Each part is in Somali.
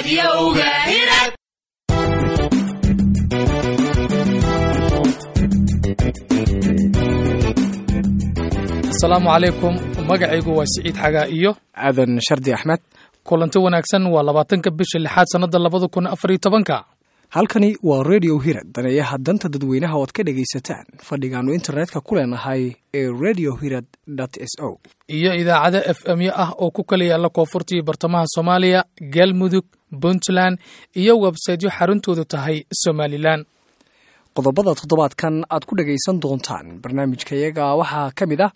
Radioga Hirad. asalaamu calaykum magacaygu waa siciid xagaa iyo aadan shardi axmed kulanti wanaagsan waa labaatanka bisha lixaad sannada labada kun afar iyo tobanka halkani waa radio hirad daneeyaha danta dadweynaha ood ka dhegaysataan fadhigaannu internetka ku leenahay ee radio hirad s o iyo idaacado f m yo ah oo ku kala yaalla koonfurta iyo bartamaha soomaaliya galmudug puntland iyo websaytyo xaruntoodu tahay somalilan qodobada toddobaadkan aad ku dhagaysan doontaan barnaamijkayaga waxaa ka mid ah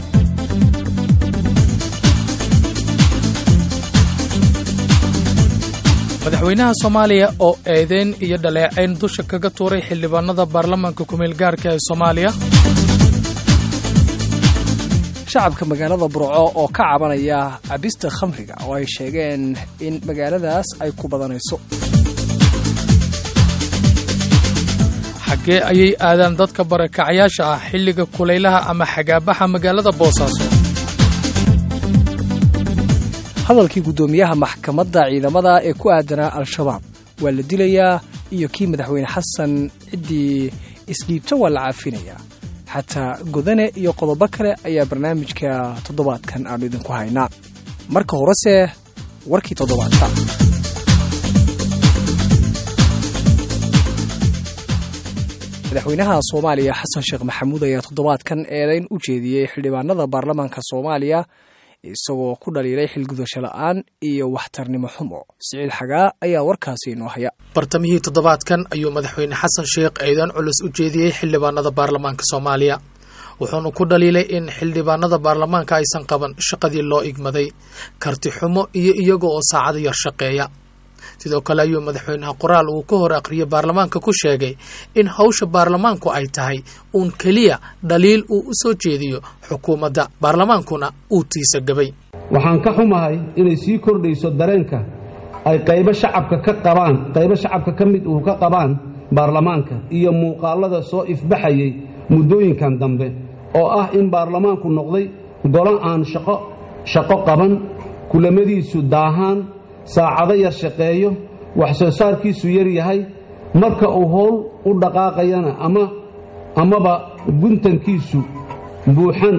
madaxweynaha soomaaliya oo eedeyn iyo dhaleecayn dusha kaga tuuray xildhibaanada baarlamaanka kumeel gaarka ee soomaaliya shacabka magaalada burco oo ka cabanaya cabista khamriga oo ay sheegeen in magaaladaas ay ku badanayso xaggee ayay aadaan dadka barakacyaasha ah xilliga kulaylaha ama xagaabaxa magaalada boosaaso hadalkii guddoomiyaha maxkamadda ciidamada ee ku aadanaa al-shabaab waa la dilayaa iyo kii madaxweyne xasan ciddii isdhiibta waa la caafinayaa xataa godane iyo qodobo kale ayaa barnaamijka toddobaadkan aanu idinku haynaa marka horese warkii toddobaadka madaxweynaha soomaaliya xasan sheekh maxamuud ayaa toddobaadkan eedayn u jeediyey xildhibaanada baarlamaanka soomaaliya isagoo ku dhaliilay xilgudasho la'aan iyo waxtarnimo xumo siciid xagaa ayaa warkaasi inoo haya bartamihii toddobaadkan ayuu madaxweyne xasan sheekh eedan culus u jeediyey xildhibaanada baarlamaanka soomaaliya wuxuuna ku dhaliilay in xildhibaanada baarlamaanka aysan qaban shaqadii loo igmaday karti xumo iyo iyaga oo saacado yar shaqeeya sidoo kale ayuu madaxweynaha qoraal uu ka hor aqriyay baarlamaanka ku sheegay in hawsha baarlamaanku ay tahay uun keliya dhaliil uu u soo jeediyo xukuumadda baarlamaankuna uu tiisa gabay waxaan ka xumahay inay sii kordhayso dareenka ay qaybo shacabka ka qabaan qaybo shacabka ka mid uu ka qabaan baarlamaanka iyo muuqaallada soo ifbaxayay muddooyinkan dambe oo ah in baarlamaanku noqday golo aan shaqo shaqo qaban kulamadiisu daahaan saacado yar shaqeeyo wax soo saarkiisu yar yahay marka uu howl u dhaqaaqayana ama amaba guntankiisu buuxan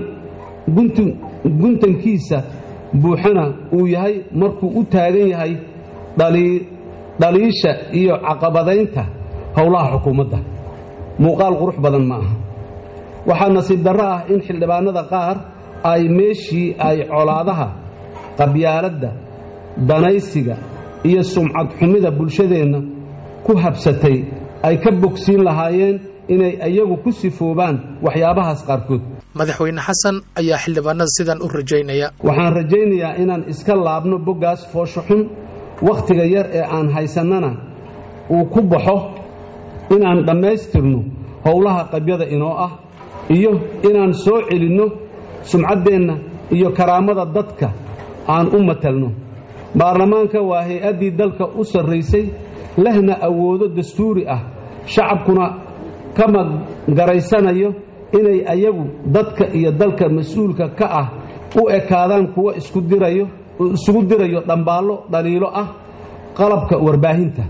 guntankiisa buuxana uu yahay markuu u taagan yahay dhaliisha iyo caqabadaynta howlaha xukuumadda muuqaal qurux badan ma aha waxaa nasiib darro ah in xildhibaanada qaar ay meeshii ay colaadaha qabyaaladda danaysiga iyo sumcad xumida bulshadeenna ku habsatay ay ka bogsiin lahaayeen inay iyagu ku sifoobaan waxyaabahaas qaarkood madaxweyne xasan ayaa xildhibaanada sidan u rajaynaya waxaan rajaynayaa inaan iska laabno boggaas foosho xun wakhtiga yar ee aan haysannana uu ku baxo inaan dhammaystirno howlaha qabyada inoo ah iyo inaan soo celinno sumcaddeenna iyo karaamada dadka aan u matalno baarlamaanka waa hay-addii dalka u sarraysay lehna awoodo dastuuri ah shacabkuna kama garaysanayo inay ayagu dadka iyo dalka mas-uulka ka ah u ekaadaan kuwa isugu dirayo dhambaallo dhaliilo ah qalabka warbaahinta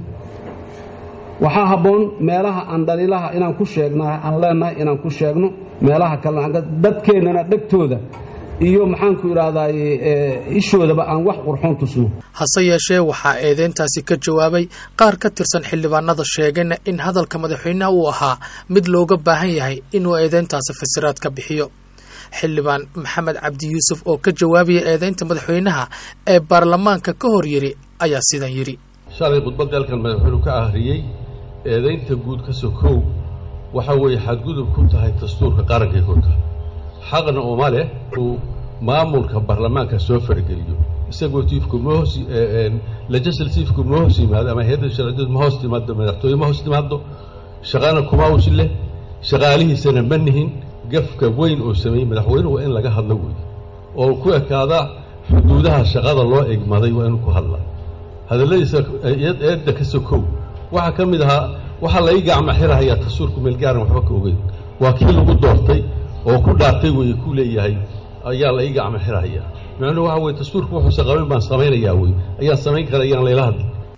waxaa habboon meelaha aan dhaliilaha inaan ku sheegnaa aan leenahay inaan ku sheegno meelaha kalena dadkeennana dhegtooda iyo maxaanku idhaahdaye ishoodaba aan wax qurxoon tusno hase yeeshee waxaa eedeyntaasi ka jawaabay qaar ka tirsan xildhibaanada sheegayna in hadalka madaxweynaha uu ahaa mid looga baahan yahay inuu eedeyntaasi fasiraad ka bixiyo xildhibaan maxamed cabdi yuusuf oo ka jawaabaya eedeynta madaxweynaha ee baarlamaanka ka hor yidhi ayaa sidan yidhi shalay khudbadda halkan madaxweynuhu ka ahriyey eedaynta guud ka sokow waxa weeye xadgudub ku tahay dastuurka qarankay korka xaqna uma leh uu maamulka baarlamaanka soo fargeliyo isagoo tiifku ma hoos legislatiifku ma hoos yimaado ama hay-adda sharciyeed ma hoos timaado madaxtooye ma hoos timaado shaqana kuma usi leh shaqaalihiisana ma nihin gafka weyn oo sameeyey madaxweynuhu waa in laga hadlo wey oo ku ekaada xuduudaha shaqada loo egmaday waa inuu ku hadlaa hadalladiisa eedda ka sokow waxaa ka mid ahaa waxaa lai gacma xirahayaa dastuurku meelgaaran waxba ka ogeyn waa kii lagu doortay oo ku dhaartay wey ku leeyahay ayaa la ii gacmo xirahaya macnuhu waxa weye dastuurku wuxuusa qabin baan samaynayaa wey ayaan samayn kara ayaan layla hadli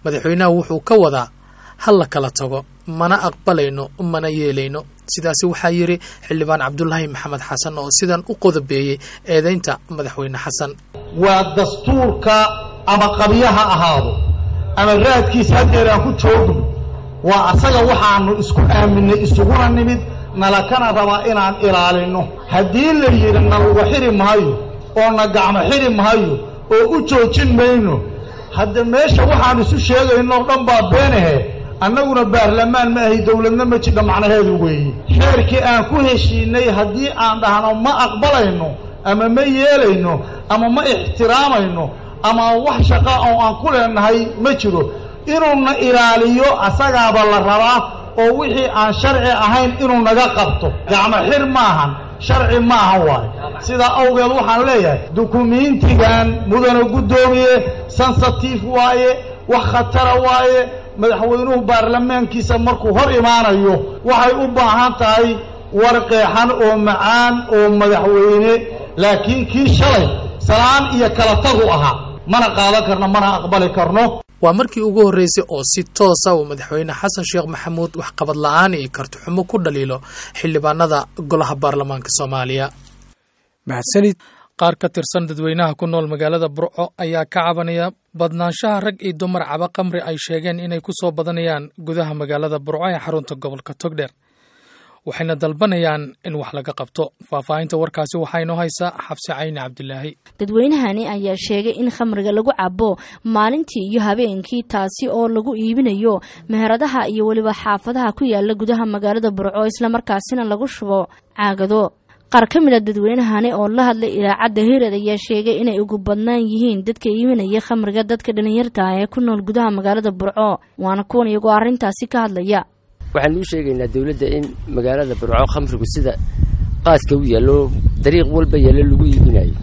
madaxweynaha wuxuu ka wadaa ha la kala tago mana aqbalayno mana yeelayno sidaasi waxaa yidhi xildhibaan cabdulaahi maxamed xasan oo sidan u qodobeeyey eedaynta madaxweyne xasan waa dastuurka ama qabyo ha ahaado ama raadkiisa haddeer aan ku joogno waa asaga waxaanu isku aaminay isuguna nimid nalakana rabaa inaan ilaalinno haddii la yidhi naluga xidhi maayo oo na gacmo xidhi maayo oo u joojin mayno hadda meesha waxaan isu sheegayno o dhan baa beenahe annaguna baarlamaan ma ahi dowladna ma jidha macnaheedu weeye xeerkii aan ku heshiinay haddii aan dhahno ma aqbalayno ama ma yeelayno ama ma ixtiraamayno ama wax shaqa oo aan ku leenahay ma jiro inuuna ilaaliyo asagaaba la rabaa oo wixii aan sharci ahayn inuu naga qabto gacmo xir maahan sharci maahan waaye sidaa awgeed waxaan leeyahay dukumiintigan mudana guddoomiye sensitive waaye wax khatara waaye madaxweynuhu baarlamaankiisa markuu hor imaanayo waxay u baahan tahay war qeexan oo macaan oo madaxweyne laakiin kii shalay salaan iyo kala tagu ahaa mana qaadan karno mana aqbali karno waa markii ugu horreysay oo si toosa uu madaxweyne xasan sheekh maxamuud waxqabad la-aan iyo kartixumo ku dhaliilo xildhibaanada golaha baarlamaanka soomaaliya mahadsanid qaar ka tirsan dadweynaha ku nool magaalada burco ayaa ka cabanaya badnaanshaha rag iyo dumar caba qamri ay sheegeen inay ku soo badanayaan gudaha magaalada burco ee xarunta gobolka togdheer waxayna dalbanayaan in wax laga qabto faahfaahinta warkaasi waxaa inoo haysaa xabsi cayni cabdilaahi dadweynahani ayaa sheegay in khamriga lagu cabo maalintii iyo habeenkii taasi oo lagu iibinayo meheradaha iyo weliba xaafadaha ku yaala gudaha magaalada burco islamarkaasina lagu shubo caagado qaar ka mid a dadweynahani oo la hadlay idaacadda hired ayaa sheegay inay ugu badnaan yihiin dadka iibinaya khamriga dadka dhalinyarta ee ku nool gudaha magaalada burco waana kuwan iyagoo arrintaasi ka hadlaya waxaan uu sheegaynaa dowladda in magaalada burco khamrigu sida qaaska u yaallo dariiq walba yaallo lagu iibinayo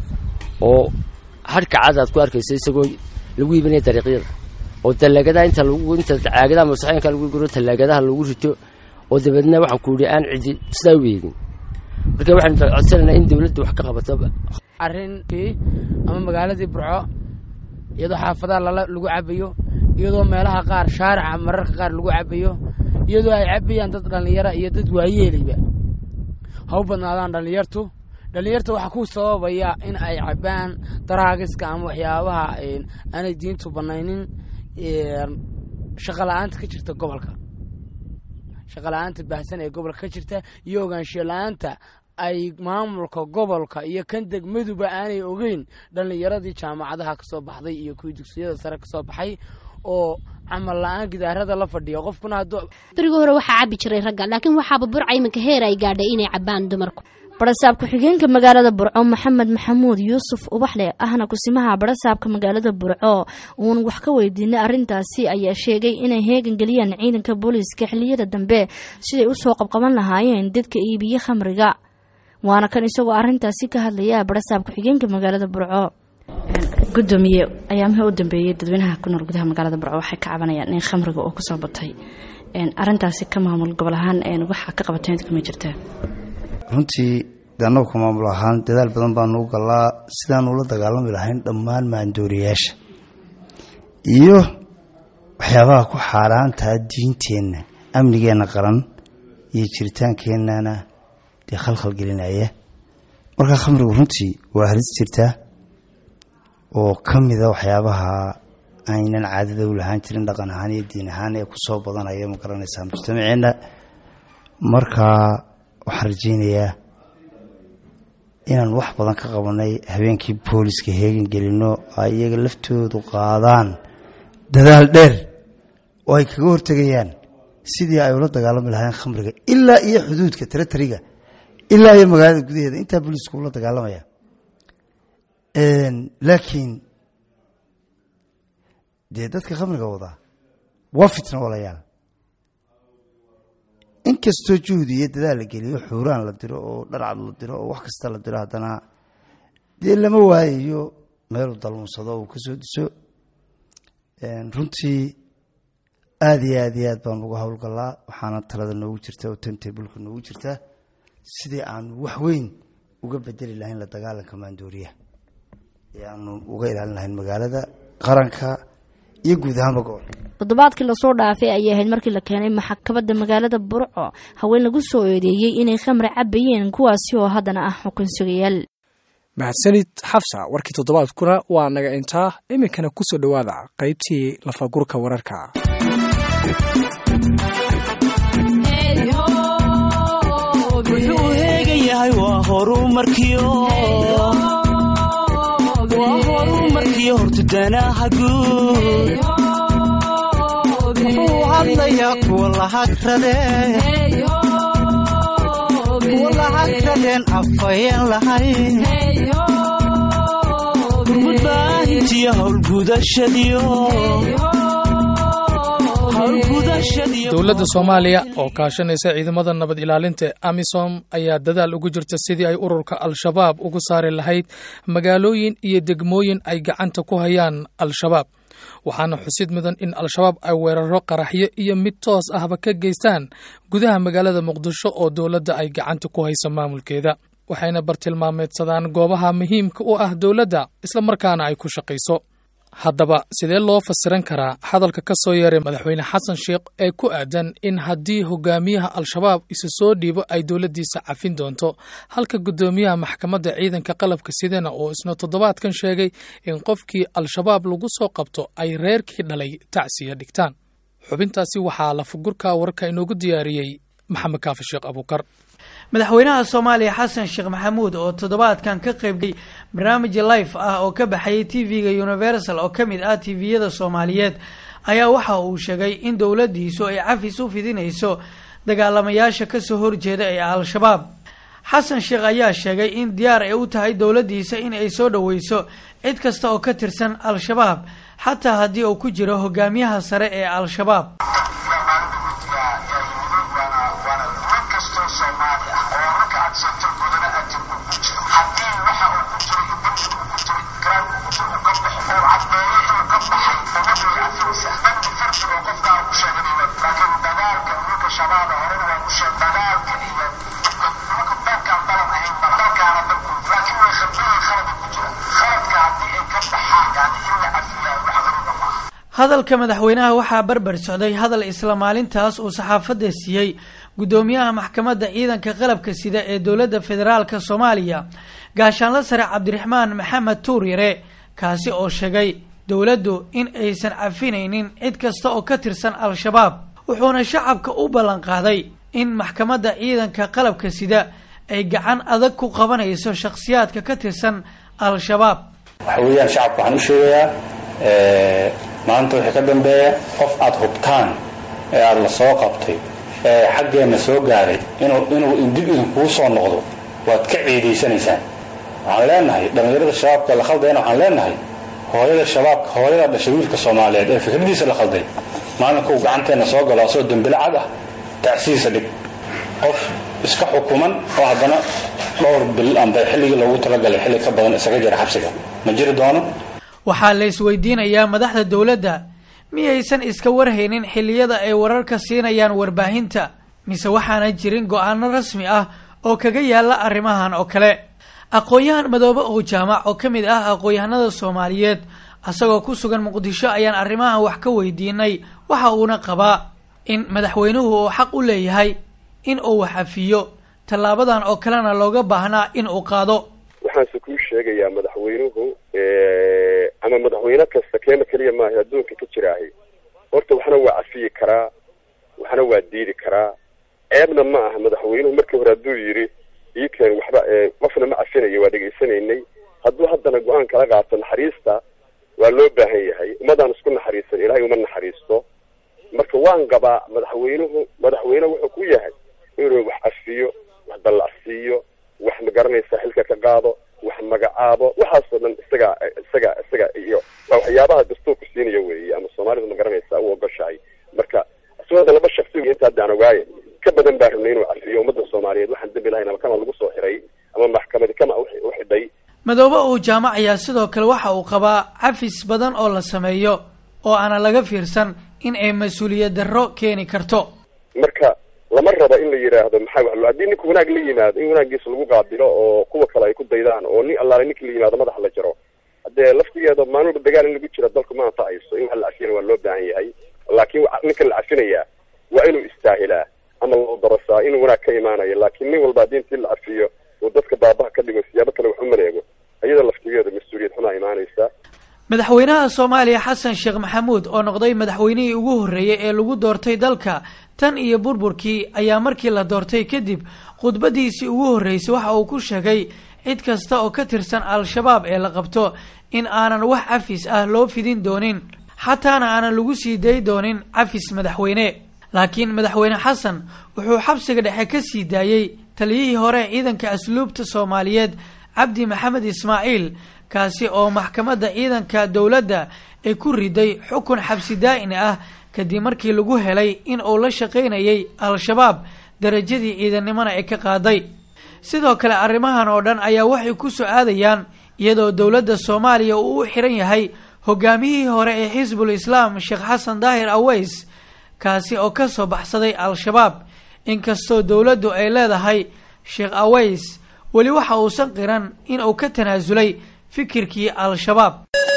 oo hadhka cad aad ku arkayso isagoo lagu iibinaya dariiqyada oo tallaagadaha inta lagu inta caagadaha masaxeenka lagu guro tallaagadaha lagu rito oo dabeedna waxaan ku yidhi aan cidi sidaa u eegin marka waxaan codsanaynaa in dowladda wax ka qabato arrinkii ama magaaladii burco iyadoo xaafadaha lala lagu cabayo iyadoo meelaha qaar shaarica mararka qaar lagu cabayo iyadoo ay cabayaan dad dhallinyara iyo dad waayeelayba ha u badnaadaan dhallinyartu dhallinyarta waxaa ku sababaya in ay cabaan daraagiska ama waxyaabaha aanay diintu banaynin shaqa la-aanta ka jirta gobolka shaqa la-aanta baahsan ee gobolka ka jirta iyo ogaanshiyo la-aanta ay maamulka gobolka iyo kan degmaduba aanay ogeyn dhallinyaradii jaamacadaha kasoo baxday iyo kuwii dugsiyada sare kasoo baxay oo camal la-aan gidaarada la fadhiya qofkuna hadduu berigii hore waxaa cabi jiray ragga laakiin waxaaba burca iminka heer ay gaadhay inay cabaan dumarku barasaab ku-xigeenka magaalada burco maxamed maxamuud yuusuf ubaxle ahna kusimaha barasaabka magaalada burco uun wax ka weydiinay arrintaasi ayaa sheegay inay heegan geliyaan ciidanka booliiska xiliyada dambe siday usoo qabqaban lahaayeen dadka iibiye khamriga waana kan isagoo arrintaasi ka hadlaya barasaab ku-xigeenka magaalada burco gudoomiye ayaamihii u dambeeyey dadweynaha ku nool gudaha magaalada burco waxay ka cabanayaan in khamriga oo kusoo batay arintaasi ka maamul gobol ahaan waxaa ka qabateen kuma jirtaa runtii de annagu ka maamul ahaan dadaal badan baanu u galaa sidaanu ula dagaalami lahayn dhammaan maandooriyaasha iyo waxyaabaha ku xaaraantaa diinteenna amnigeenna qaran iyo jiritaankeenana dee khalkhal gelinaya markaa khamrigu runtii waa halis jirtaa oo ka mida waxyaabaha aynan caadada u lahaan jirin dhaqan ahaan iyo diin ahaan ee kusoo badanaya ma garanaysaa mujtamaceenna markaa waxaan rajeynayaa inaan wax badan ka qabanay habeenkii booliska heegan gelino ay iyaga laftoodu qaadaan dadaal dheer oo ay kaga hortegayaan sidii ay ula dagaalami lahaayeen khamriga ilaa iyo xuduudka taratariga ilaa iyo magaalada gudaheeda intaa booliisku ula dagaalamaya laakiin dee dadka khamriga wadaa waa fitna walayaal inkastoo juhdi iyo dadaal la geliyo xuuraan la diro oo dharcad la diro oo wax kasta la diro haddana dee lama waayayo meeluu dalmunsado uu ka soo diso runtii aada iyo aad iyo aad baan uga howlgalaa waxaana talada noogu jirta oo tantabulka noogu jirta sidii aanu wax weyn uga bedeli lahayn la dagaalanka maandooriyaha ee aanu uga ilaalin lahayn magaalada qaranka iyo guud ahaanba gobolka toddobaadkii lasoo dhaafay ayay ahayd markii la keenay maxkamadda magaalada burco haween lagu soo eedeeyey inay khamri cabayeen kuwaasi oo haddana ah xukun sugayaal mahadsanid xafsa warkii toddobaadkuna waa naga intaa iminkana ku soo dhowaada qaybtii lafagurka wararka wuxuu heegan yahay waa horumarkiyo waa horumarkiyo hortudanaha guud wuxuu hadlayaa kuwa lahagrade kuwa lahagradeen afayeen lahayn gurmudbaahintiyo howlgudashadiyo dowladda soomaaliya oo kaashanaysa ciidamada nabad ilaalinta ee amisom ayaa dadaal ugu jirta sidii ay ururka al-shabaab ugu saari lahayd magaalooyin iyo degmooyin ay gacanta ku hayaan al-shabaab waxaana xusid mudan in al-shabaab ay weeraro qaraxyo iyo mid toos ahba ka geystaan gudaha magaalada muqdisho oo dowladda ay gacanta ku hayso maamulkeeda waxayna bartilmaameedsadaan goobaha muhiimka u ah dowladda islamarkaana ay ku shaqayso haddaba sidee loo fasiran karaa hadalka ka soo yeeray madaxweyne xasan sheekh ee ku aadan in haddii hogaamiyaha al-shabaab isu soo dhiibo ay dowladdiisa cafin doonto halka guddoomiyaha maxkamadda ciidanka qalabka sidana oo isna toddobaadkan sheegay in qofkii al-shabaab lagu soo qabto ay reerkii dhalay tacsiya dhigtaan xubintaasi waxaa lafagurka wararka inoogu diyaariyey maxamed kaafi sheekh abuukar madaxweynaha soomaaliya xasan sheekh maxamuud oo toddobaadkan ka qaybgay barnaamij life ah oo ka baxayay t v-ga universal oo ka mid ah tviyada soomaaliyeed ayaa waxa uu sheegay in dowladdiisu ay cafis u fidinayso dagaalamayaasha kasoo horjeeda ee al-shabaab xasan sheekh ayaa sheegay in diyaar ay u tahay dowladdiisa in ay soo dhoweyso cid kasta oo ka tirsan al-shabaab xataa haddii uu ku jiro hogaamiyaha sare ee al-shabaab hadalka madaxweynaha waxaa barbar socday hadal isla maalintaas uu saxaafadda siiyey guddoomiyaha maxkamadda ciidanka qalabka sida ee dowladda federaalka soomaaliya gaashaanla sare cabdiraxmaan maxamed tuuryare kaasi oo sheegay dowladdu in aysan cafinaynin cid kasta oo ka tirsan al-shabaab wuxuuna shacabka u ballan qaaday in maxkamadda ciidanka qalabka sida ay gacan adag ku qabanayso shakhsiyaadka ka tirsan al-shabaab waxa weeyaan shacabka waxaan u sheegayaa maanta wixii ka dambeeya qof aada hubtaan ee aada la soo qabtay ee xaggeenna soo gaaray inuu inuu dib idinkugu soo noqdo waad ka ciidaysanaysaan waxaan leenahay dhallinyarada shabaabka la khaldayna waxaan leenahay hooyada shabaabka hooyada dhashay wiilka soomaaliyeed ee fikradiisa la khalday maalinkuu gacanteenna soo galo asoo dembile cad ah tacsiisa dhig qof iska xukuman oo haddana dhowr bil amba xilligii loogu talagalay xilli ka badan isaga jira xabsiga ma jiri doono waxaa la isweydiinayaa madaxda dowladda miyaysan iska warhaynin xilliyada ay wararka siinayaan warbaahinta mise waxaana jirin go-aano rasmi ah oo kaga yaalla arrimahan oo kale aqoon-yahan madoobe oo jaamac oo ka mid ah aqoon-yahanada soomaaliyeed isagoo ku sugan muqdisho ayaan arrimahan wax ka weydiinay waxa uuna qabaa in madaxweynuhu uu xaq u leeyahay in uu wax afiyo tallaabadan oo kalena looga baahnaa in uu qaado waxaanse kuu sheegayaa madaxweynuhu ama madaxweyne kasta keena keliya maaha adduunka ka jiraahay horta waxna waa cafiyi karaa waxna waa diidi karaa ceebna ma aha madaxweynuhu markii hore hadduu yidhi iikeen waxba qofna ma cafinayo waa dhegaysanaynay hadduu haddana go-aan kala qaato naxariista waa loo baahan yahay ummadaan isku naxariisan ilaahay uma naxariisto marka waan qabaa madaxweynuhu madaxweyne wuxuu ku yahay inuu wax cafiyo wax dallacsiiyo wax magaranaysa xilka ka qaado wax magacaabo waxaasoo dhan isaga isaga isaga iyo waa waxyaabaha dastuurku siinaya weeye ama soomaalidu magaranaysa u ogoshahay marka isagoo laba shaksi inta haddaan ogaaye ka badan baa rabnay inuu cafiyo ummadda soomaaliyeed waxaan dembi lahayn ama kama lagu soo xiray ama maxkamadi kama u xidhay madoobe uu jaamac ayaa sidoo kale waxa uu qabaa cafis badan oo la sameeyo oo aana laga fiirsan in ay mas-uuliyad darro keeni karto marka lama rabo in la yidhaahdo maxaa wax haddii ninka wanaag la yimaado in wanaagiisa lagu qaabilo oo kuwa kale ay ku daydaan oo nin allaale ninkii la yimaado madaxa la jaro haddee laftigeeda maalin walba dagaal in lagu jira dalku ma anfacayso in wax la cafiyana waa loo baahan yahay laakiin wa- ninkan la cafinayaa waa inuu istaahilaa ama loo darasaa inuu wanaag ka imaanayo laakiin nin walba haddii intii la cafiyo uu dadka baabaha ka dhigo siyaabo kale wax u maleego iyada laftigeeda mas-uuliyad xumaa imaanaysa madaxweynaha soomaaliya xasan sheekh maxamuud oo noqday madaxweynihii ugu horreeyey ee lagu doortay dalka tan iyo burburkii ayaa markii la doortay kadib khudbadiisii ugu horreysay waxa uu ku sheegay cid kasta oo ka tirsan al-shabaab ee la qabto in aanan wax cafis ah loo fidin doonin xataana aanan lagu sii day doonin cafis madaxweyne laakiin madaxweyne xasan wuxuu xabsiga dhexe ka sii daayey taliyihii hore ee ciidanka asluubta soomaaliyeed cabdi maxamed ismaaciil kaasi oo maxkamadda ciidanka dowladda ay ku riday xukun xabsi daa'in ah kadib markii lagu helay in uu la shaqaynayay al-shabaab darajadii ciidannimona ay ka qaaday sidoo kale arrimahan oo dhan ayaa waxay ku soo aadayaan iyadoo dowladda soomaaliya uu u xiran yahay hogaamiyihii hore ee xisbul islaam sheekh xasan daahir aweys kaasi oo ka soo baxsaday al-shabaab inkastoo dowladdu ay leedahay sheekh aweys weli waxa uusan qiran in uu ka tanaasulay fikirkii al-shabaab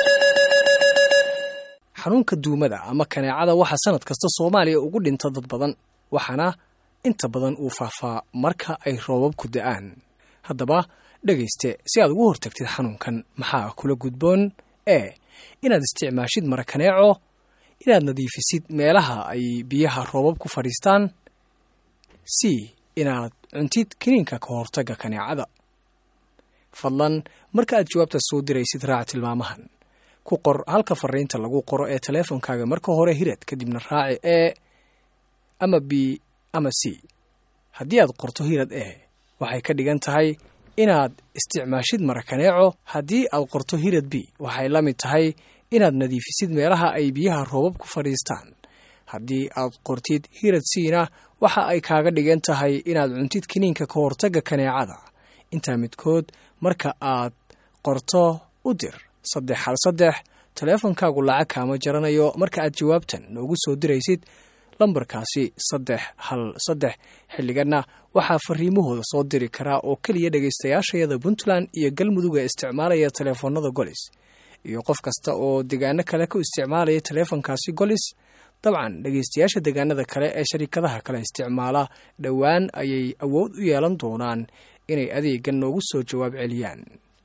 xanuunka duumada ama kaneecada waxaa sanad kasta soomaaliya ugu dhinta dad badan waxaana inta badan uu faafaa marka ay roobabku da-aan haddaba dhegayste si aad ugu hortagtid xanuunkan maxaa kula gudboon ee inaad isticmaashid mara kaneeco inaad nadiifisid meelaha ay biyaha roobab ku fadhiistaan c inaad cuntid kiniinka ka hortagga kaneecada fadlan marka aad jawaabta soo diraysid raac tilmaamahan ku qor halka fariinta lagu qoro ee taleefonkaaga marka hore hirad kadibna raaci e ama b ama c haddii aad qorto hirad e waxay ka dhigan tahay inaad isticmaashid marakaneeco haddii aad qorto hirad b waxay la mid tahay inaad nadiifisid meelaha ay biyaha roobab ku fadhiistaan haddii aad qortid hirad siina waxa ay kaaga dhigan tahay inaad cuntid kiniinka ka hortagga kaneecada intaa midkood marka aad qorto u dir saddex hal saddex taleefonkaagu lacag kaama jaranayo marka aad jawaabtan noogu soo diraysid lambarkaasi saddex hal saddex xilliganna waxaa fariimahooda soo diri karaa oo keliya dhegaystayaashayada puntland iyo galmudug ee isticmaalaya taleefoonada golis iyo qof kasta oo degaano kale ku isticmaalaya taleefonkaasi golis dabcan dhegaystayaasha degaanada kale ee sharikadaha kale isticmaala dhowaan ayay awood u yeelan doonaan inay adeegan noogu soo jawaab celiyaan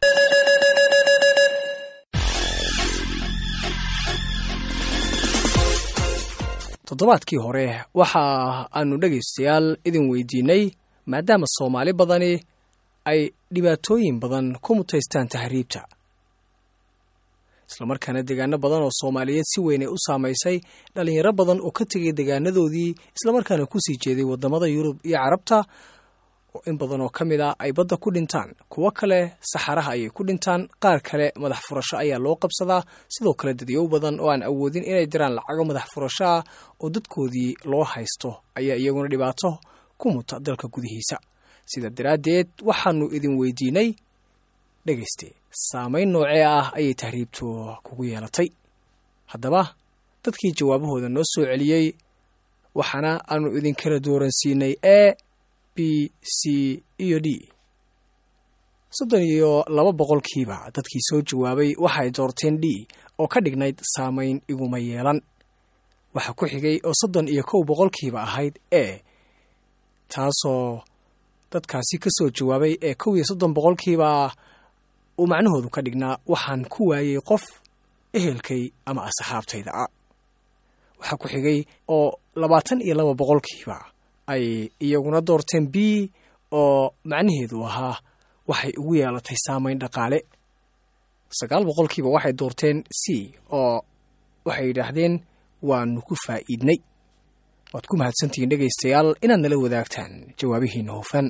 toddobaadkii hore waxa aanu dhegaystayaal idin weydiinay maadaama soomaali badani ay dhibaatooyin badan ku mutaystaan tahriibta islamarkaana deegaano badan oo soomaaliyeed si weyn ay u saamaysay dhallinyaro badan oo ka tegay deegaanadoodii islamarkaana kusii jeeday waddamada yurub iyo carabta oo in badan oo ka mid a ay badda ku dhintaan kuwo kale saxaraha ayay ku dhintaan qaar kale madax furasho ayaa loo qabsadaa sidoo kale dadyow badan oo aan awoodin inay diraan lacago madax furasho ah oo dadkoodii loo haysto ayaa iyaguna dhibaato ku muta dalka gudihiisa sida daraaddeed waxaanu idin weydiinay dhegayste saamayn noocee ah ayay tahriibtu kugu yeelatay haddaba dadkii jawaabahooda noo soo celiyey waxaana aanu idinkala dooransiinay e b c iyo d soddon iyo laba boqolkiiba dadkii soo jawaabay waxay doorteen d oo ka dhignayd saamayn iguma yeelan waxaa ku xigay oo soddon iyo kow boqolkiiba ahayd e taasoo dadkaasi ka soo jawaabay ee kow iyo soddon boqolkiiba uu macnahoodu ka dhignaa waxaan ku waayey qof ehelkay ama asxaabtayda ah waxaa ku xigay oo labaatan iyo laba boqolkiiba ay iyaguna doorteen b oo macnaheedu ahaa waxay ugu yeelatay saamayn dhaqaale sagaal boqolkiiba waxay doorteen c oo waxay yidhaahdeen waanu ku faa'iidnay waad ku mahadsantihiin dhegaystayaal inaad nala wadaagtaan jawaabihiina hufan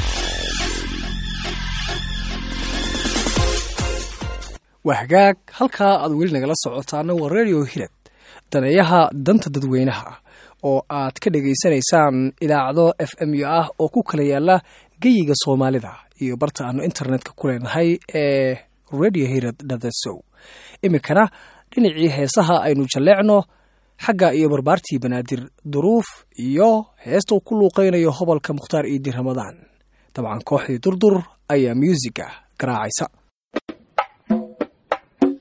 waa hagaag halkaa aad weli nagala socotaana waa radio hirad daneeyaha danta dadweynaha oo aad ka dhegaysanaysaan idaacado f m u ah oo ku kala yaala geyiga soomaalida iyo barta aanu internetka ku leenahay ee radio hirad dhadasow iminkana dhinacii heesaha aynu jalleecno xagga iyo barbaartii banaadir duruuf iyo heesta uu ku luuqaynayo hobolka mukhtaar iidi ramadaan dabcan kooxdii durdur ayaa muusiga garaacaysa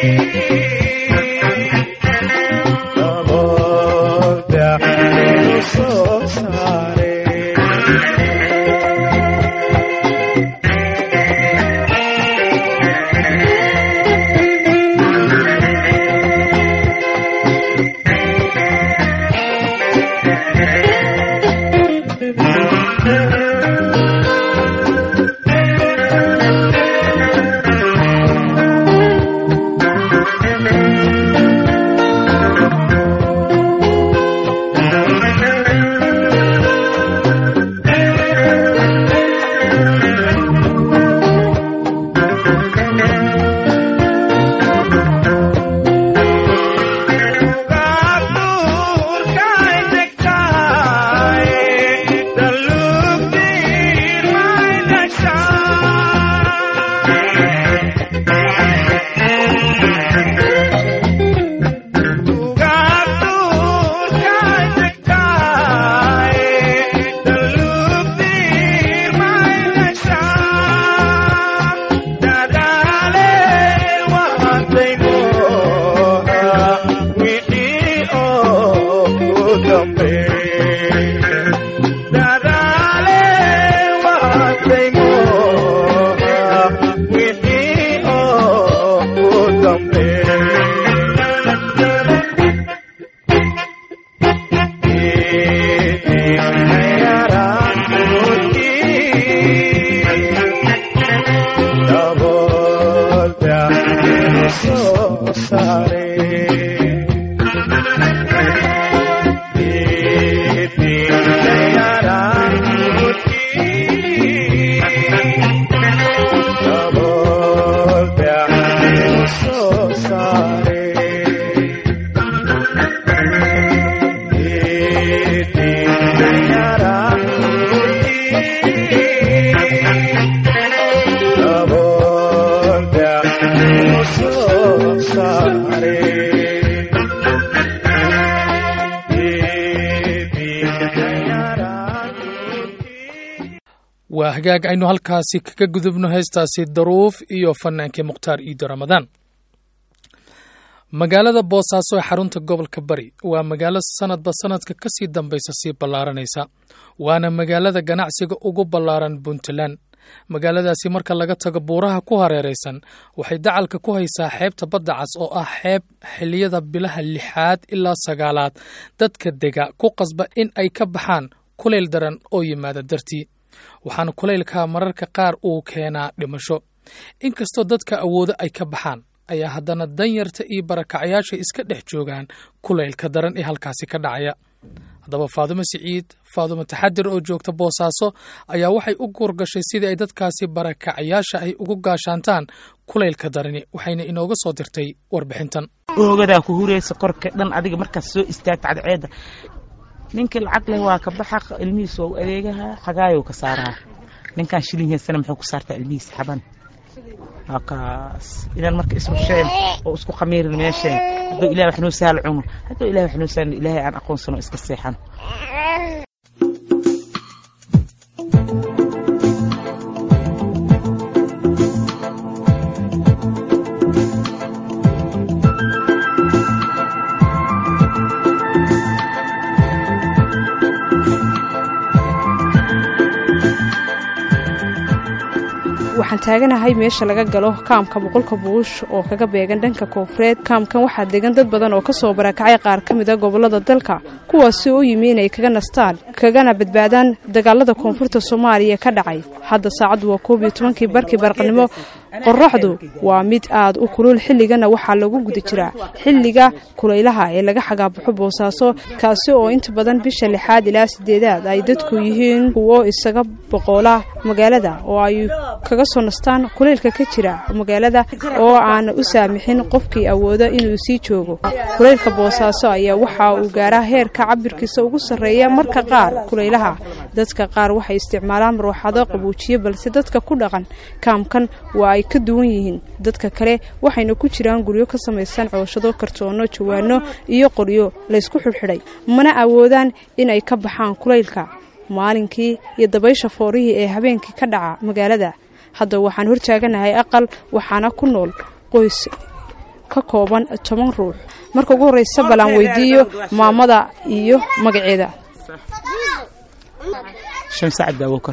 waa hagaag aynu halkaasi kaga gudubno heestaasi daruuf iyo fanaankii mukhtaar iido ramadaan magaalada boosaaso ee xarunta gobolka bari waa magaalo sanadba sanadka ka sii dambaysa sii ballaaranaysa waana magaalada ganacsiga ugu ballaaran puntland magaaladaasi marka laga tago buuraha ku hareeraysan waxay dacalka ku haysaa xeebta badda cas oo ah xeeb xiliyada bilaha lixaad ilaa sagaalaad dadka dega ku qasba in ay ka baxaan kulayl daran oo yimaada dartii waxaana kulaylka mararka qaar uu keenaa dhimasho inkastoo dadka awoodo ay ka baxaan ayaa haddana danyarta iyo barakacyaasha iska dhex joogaan kulaylka daran ee halkaasi ka dhacaya haddaba faadumo siciid faadumo taxadir oo joogta boosaaso ayaa waxay u guurgashay sidii ay dadkaasi barakacyaasha ay ugu gaashaantaan kulaylka darani waxayna inooga soo dirtay warbixintan oogadaa ku huraysa korka dhan adiga markaas soo istaagta cadceedda ninkii lacag leh waa ka baxa ilmihiis waa u adeegaha xagaayow ka saaraha ninkaan shilin haysana muxuu ku saartaa ilmihiis xaban waa kaas inaan marka isrusheen oo isku khamiirin meesheen hadduu ilahay wax noo sahal cuno hadduu ilahay wax noo sahal ilaahay aan aqoonsano iska seexan waxaan taaganahay meesha laga galo kaamka boqolka buush oo kaga beegan dhanka koonfureed kaamkan waxaa degan dad badan oo kasoo barakacay qaar ka mid a gobolada dalka kuwaasi u yimi inay kaga nastaan kagana badbaadaan dagaalada koonfurta soomaaliya ka dhacay hadda saacaddu waa koob iyo tobankii barkii barqanimo qoraxdu waa mid aad u kulul xilligana waxaa lagu guda jiraa xilliga kulaylaha ee laga xagaabaxo boosaaso kaasi oo inta badan bisha lixaad ilaa sideedaad ay dadku yihiin kuwo isaga boqoola magaalada oo ay kaga soo nastaan kulaylka ka jira magaalada oo aan u saamixin qofkii awooda inuu sii joogo kulaylka boosaaso ayaa waxa uu gaaraa heerka cabirkiisa ugu sarreeya marka qaar kulaylaha dadka qaar waxay isticmaalaan marwaxado qabuujiye balse dadka ku dhaqan kaamkan waa ay ka duwan yihiin dadka kale waxayna ku jiraan guryo ka samaysan cooshado kartoono jawaano iyo qoryo laysku xidhxidhay mana awoodaan inay ka baxaan kulaylka maalinkii iyo dabaysha foorihii ee habeenkii ka dhaca magaalada hadda waxaan hortaaganahay aqal waxaana ku nool qoys ka ka kooban toban ruux marka ugu horreysa bal aan weydiiyo maamada iyo magaceeda shamsa cabdi abuukar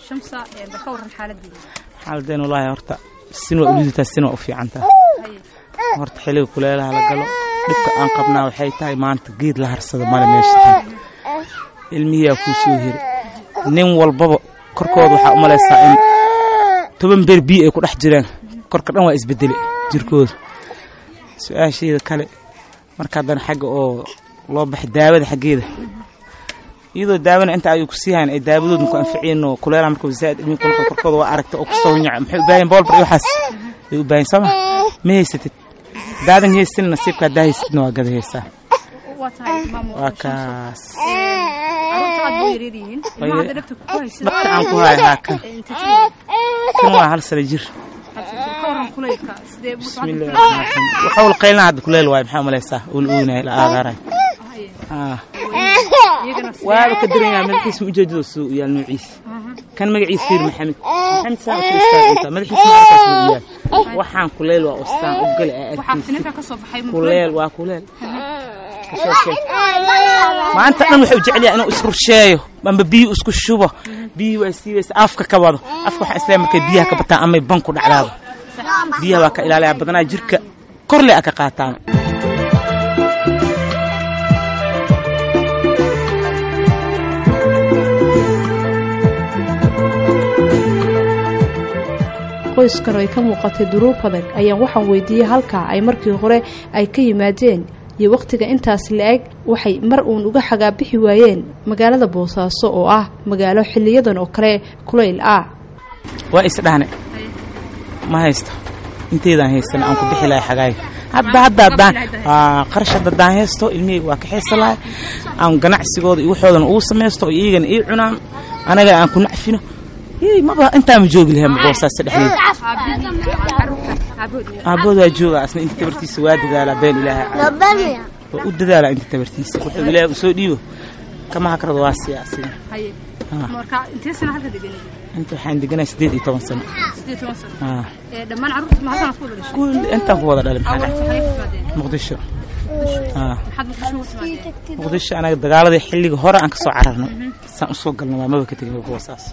xaaladeen wallaahi horta sin waa uliditaa sin waa u fiicantaa horta xilliga kuleelaha la galo dhibka aan qabnaa waxay tahay maanta geed la harsada male meesha tahay ilmihiyaa kuu soo heri nin walbaba korkooda waxaa u malaysaa in toban beer biyo ay ku dhex jiraan korka dhan waa isbedele jirkooda su-aasheeda kale marka haddana xagga oo loo baxay daawada xaggeeda iyadoo daawana inta ayuu ku sii hayn ay daawadooda ku anficiyeen oo kuleelaha marka zaaid ilmihi kulka korkooda waa aragta oo kustoo nyaca maxay u baahan boolbar iyo waxaas ay u baahan sooma ma haysatid daadan haysatin nasiibkaa daa haysatidna waa gada haysaa waa kaas dhabta aan ku haya haa kan kan waa hal sano jir bismillahi raxmaan raxiim waxa ul qaylna hadda kuleel waayo maxaa umalaysaa ul uunay la aagaaray waaba ka daran yahay madaxiisa ujeedada suu u yaal noociisa kan magaciisa fiir maxamed maxamed saa u istaaginta madaxiisa markaas uu yaal waxaan kuleel waa ostaan u gale aa arkiisa kuleel waa kuleel maanta dhan wuxuu jecel yahay inuu isrursheeyo amba biyo isku shubo biyo waa siibaysa afka ka wado afka waxaa isleeyahay markay biyaha ka bataan amay ban ku dhacdaado biyaha waa ka ilaalaya badanaa jirka korle a ka qaataan qoyskan oo ay ka muuqatay duruuf adag ayaan waxaan weydiiyey halkaa ay markii hore ay ka yimaadeen iyo wakhtiga intaas la-eg waxay mar uun uga xagaabixi waayeen magaalada boosaaso oo ah magaalo xiliyadan oo kale kulayl ah waa isdhahne ma haysto inteydaan haystan aan ku bixi lahay xagaayo hadda hadda haddaan qarash hadda haddaan haysto ilmihayga waa ka xiisa lahay aan ganacsigooda iyo waxoodana ugu samaysto oo iyagana ii cunaan anaga aan ku nacfino maba intaama joogi lahay boosaasa dhexdeeda aabood waa jooga asna inta tabartiisa waa dadaalaa been ilaahay waa u dadaalaa inta tabartiisa wuxuu ilaahay u soo dhiibo kama hakrada waa siya asiga inta waxaan deganaa sideed iyo toban sano intaan ku wada dhalay muqdisho muqdisho anaga dagaaladii xilliga hore aan ka soo cararnay saan u soo galna waa maba ka tegin boosaas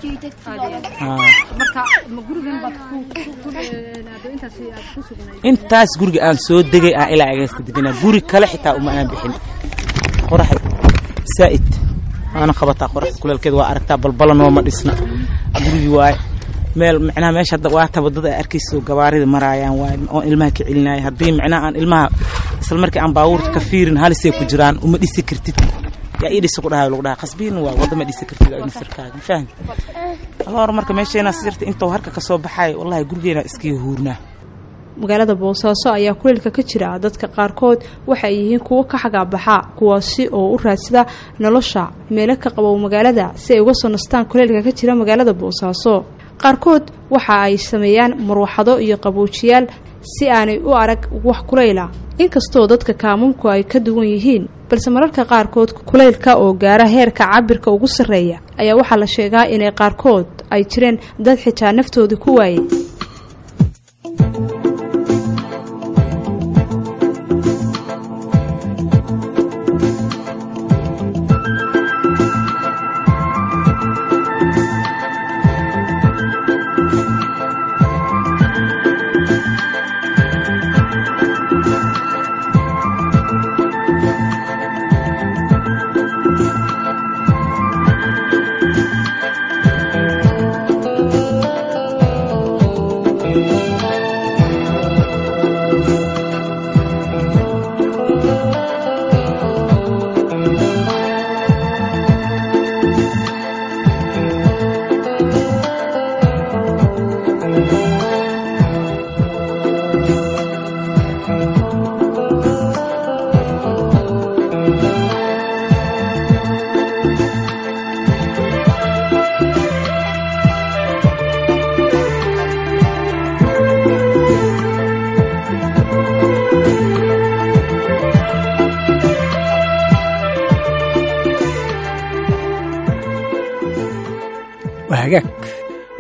intaas guriga aan soo degay aan ilaa ageysta deganaa guri kale xitaa uma aan bixin qoraxay saa'id waana qabataa qoraxda kuleelkeeda waa aragtaa balbala nooma dhisna gurigii waaye meel micnaha meesha hadda waa taba dad ay arkayso gabaarida maraayaan waaye oon ilmaha ka celinaya haddii micnaha aan ilmaha isla markii aan baabuurta ka fiirin halisay ku jiraan uma dhisi kartid yaa ii dhisa ku dhahayo lagu dhaha qasbiin waa wadda ma dhisi kartid nasirkaaga fahmi aloor marka meesheenaa sirta intuu harka ka soo baxay wallahi gurigeena iskiga huurnaa magaalada boosaaso ayaa kuleylka ka jira dadka qaarkood waxay yihiin kuwo ka xagaabaxa kuwaasi oo u raadsada nolosha meelo ka qabow magaalada si ay uga soo nastaan kuleylka ka jira magaalada boosaaso qaarkood waxa ay sameeyaan marwaxado iyo qaboujiyaal si aanay u arag wax kulayla inkastoo dadka kaamumku ay ka duwan yihiin balse mararka qaarkood kulaylka oo gaara heerka cabirka ugu sarreeya ayaa waxaa la sheegaa inay qaarkood ay jireen dad xitaa naftooda ku waayay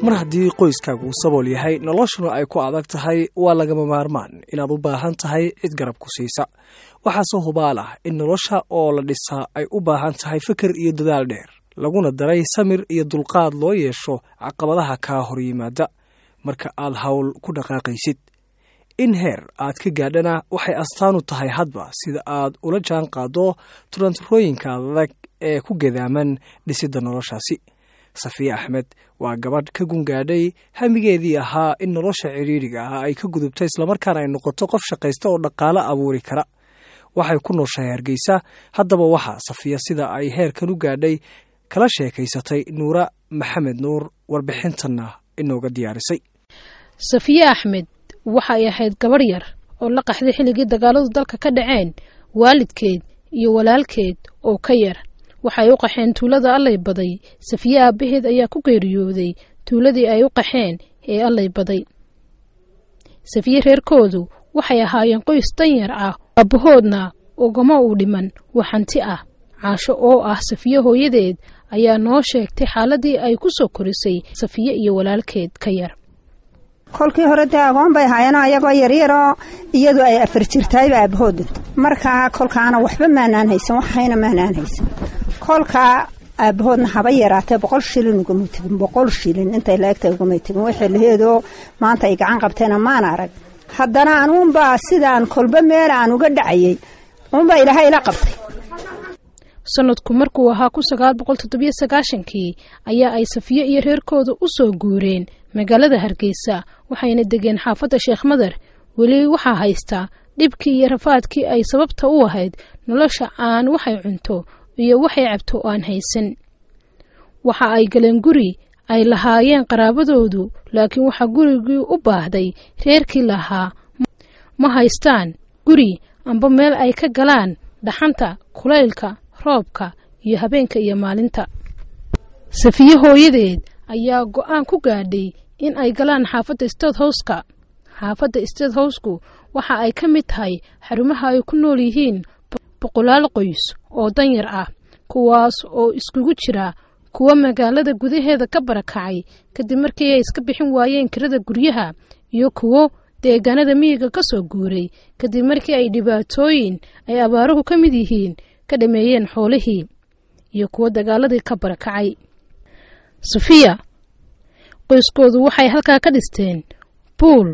mar haddii qoyskaagu uu sabool yahay noloshuna ay ku adag tahay waa lagama maarmaan inaad u baahan tahay cid garab ku siisa waxaase hubaal ah in nolosha oo la dhisaa ay u baahan tahay fikir iyo dadaal dheer laguna daray samir iyo dulqaad loo yeesho caqabadaha kaa hor yimaada marka aad hawl ku dhaqaaqaysid in heer aad ka gaadhana waxay astaan u tahay hadba sida aad ula jaan qaaddo turanturooyinka adag ee ku gadaaman dhisidda noloshaasi safiya axmed waa gabadh ka gungaadhay hamigeedii ahaa in nolosha cidhiidhiga ah ay ka gudubto islamarkaana ay noqoto qof shaqaysta oo dhaqaalo abuuri kara waxay ku nooshahay hargeysa haddaba waxaa safiya sida ay heerkan u gaadhay kala sheekaysatay nuura maxamed nuur warbixintanna inooga diyaarisay safiye axmed waxay ahayd gabadh yar oo la qaxday xilligii dagaaladu dalka ka dhaceen waalidkeed iyo walaalkeed oo ka yar waxay u qaxeen tuulada allay baday safiye aabbaheed ayaa ku geeriyooday tuuladii ay u qaxeen ee allay baday safiye reerkoodu waxay ahaayeen qoys danyar ah aabbahoodna ugama uu dhiman wax hanti ah caasho oo ah safiye hooyadeed ayaa noo sheegtay xaaladii ay ku soo korisay safiye iyo walaalkeed ka yar kolkii hore dee agoon bay ahaayeen ayagoo yaryaroo iyadu ay afar jirtayba aabahood dhinto markaa kolkaana waxba maanaan haysan waxayna maanaan haysan kolkaa aabahoodna haba yaraatee boqol shilin ugamay tegin boqol shilin intay laegta ugamay tegin waxay laheedoo maanta ay gacan qabteena maan arag haddana anuunbaa sidaan kolba meel aan uga dhacayay uunbaa ilaahay ila qabtay sanadku markuu ahaa kun sagaal boqol toddobiyo sagaashankii ayaa ay safiye iyo reerkooda u soo guureen magaalada hargeysa waxayna degeen xaafadda sheekh madar weli waxaa haystaa dhibkii iyo rafaadkii ay sababta u ahayd nolosha aan waxay cunto iyo waxay cabto aan haysan waxa ay galeen guri ay lahaayeen qaraabadoodu laakiin waxaa gurigii u baahday reerkii lahaa ma haystaan guri amba meel ay ka galaan dhaxanta kulaylka roobka iyo habeenka iyo maalinta safiye hooyadeed ayaa go-aan ku gaadhay in ay galaan xaafadda state howska xaafadda state howsku waxa ay ka mid tahay xarumaha ay ku nool yihiin boqolaal qoys oo danyar ah kuwaas oo iskugu jira kuwa magaalada gudaheeda ka barakacay kadib markii ay iska bixin waayeen kirada guryaha iyo kuwo deegaanada miyiga ka soo guuray kadib markii ay dhibaatooyin ay abaaruhu ka mid yihiin ka dhameeyeen xoolihii iyo kuwo dagaaladii ka barakacay safiya qoyskoodu waxay halkaa ka dhisteen buul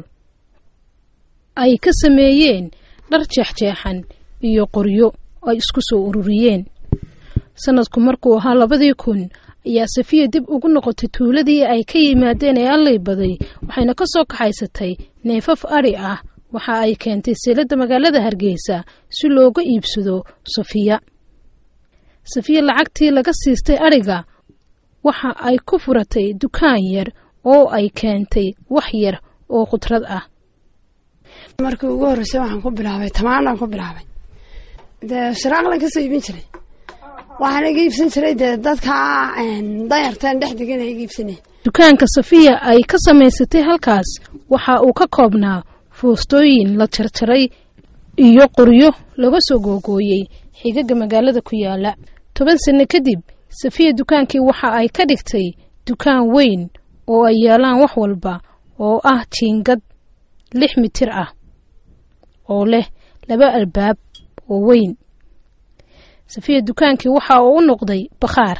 ay ka sameeyeen dhar jeexjeexan iyo qoryo ay isku soo ururiyeen sanadku markuu ahaa labadii kun ayaa safiya dib ugu noqotay tuuladii ay ka yimaadeen ee allay baday waxayna ka soo kaxaysatay neefaf adhi ah waxa ay keentay seeladda magaalada hargeysa si looga iibsado safiya safiya lacagtii laga siistay adhiga waxa ay ku furatay dukaan yar oo ay keentay wax yar oo khudrad ah markii ugu horreysay waxaan ku bilaabay tamaandaan ku bilaabay dee shiraaqlan kasoo iibin jiray waxaan iga iibsan jiray dee dadka dayarteen dhex degan iga iibsanay dukaanka safiya ay ka samaysatay halkaas waxa uu ka koobnaa foostooyin la jarjaray iyo qoryo laga soo googooyey xigaga magaalada ku yaala toban sanno kadib safiya dukaankii waxa ay ka dhigtay dukaan weyn oo ay yaalaan wax walba oo ah jiingad lix mitir ah oo leh laba albaab oo weyn safiya dukaankii waxa uu u noqday bakhaar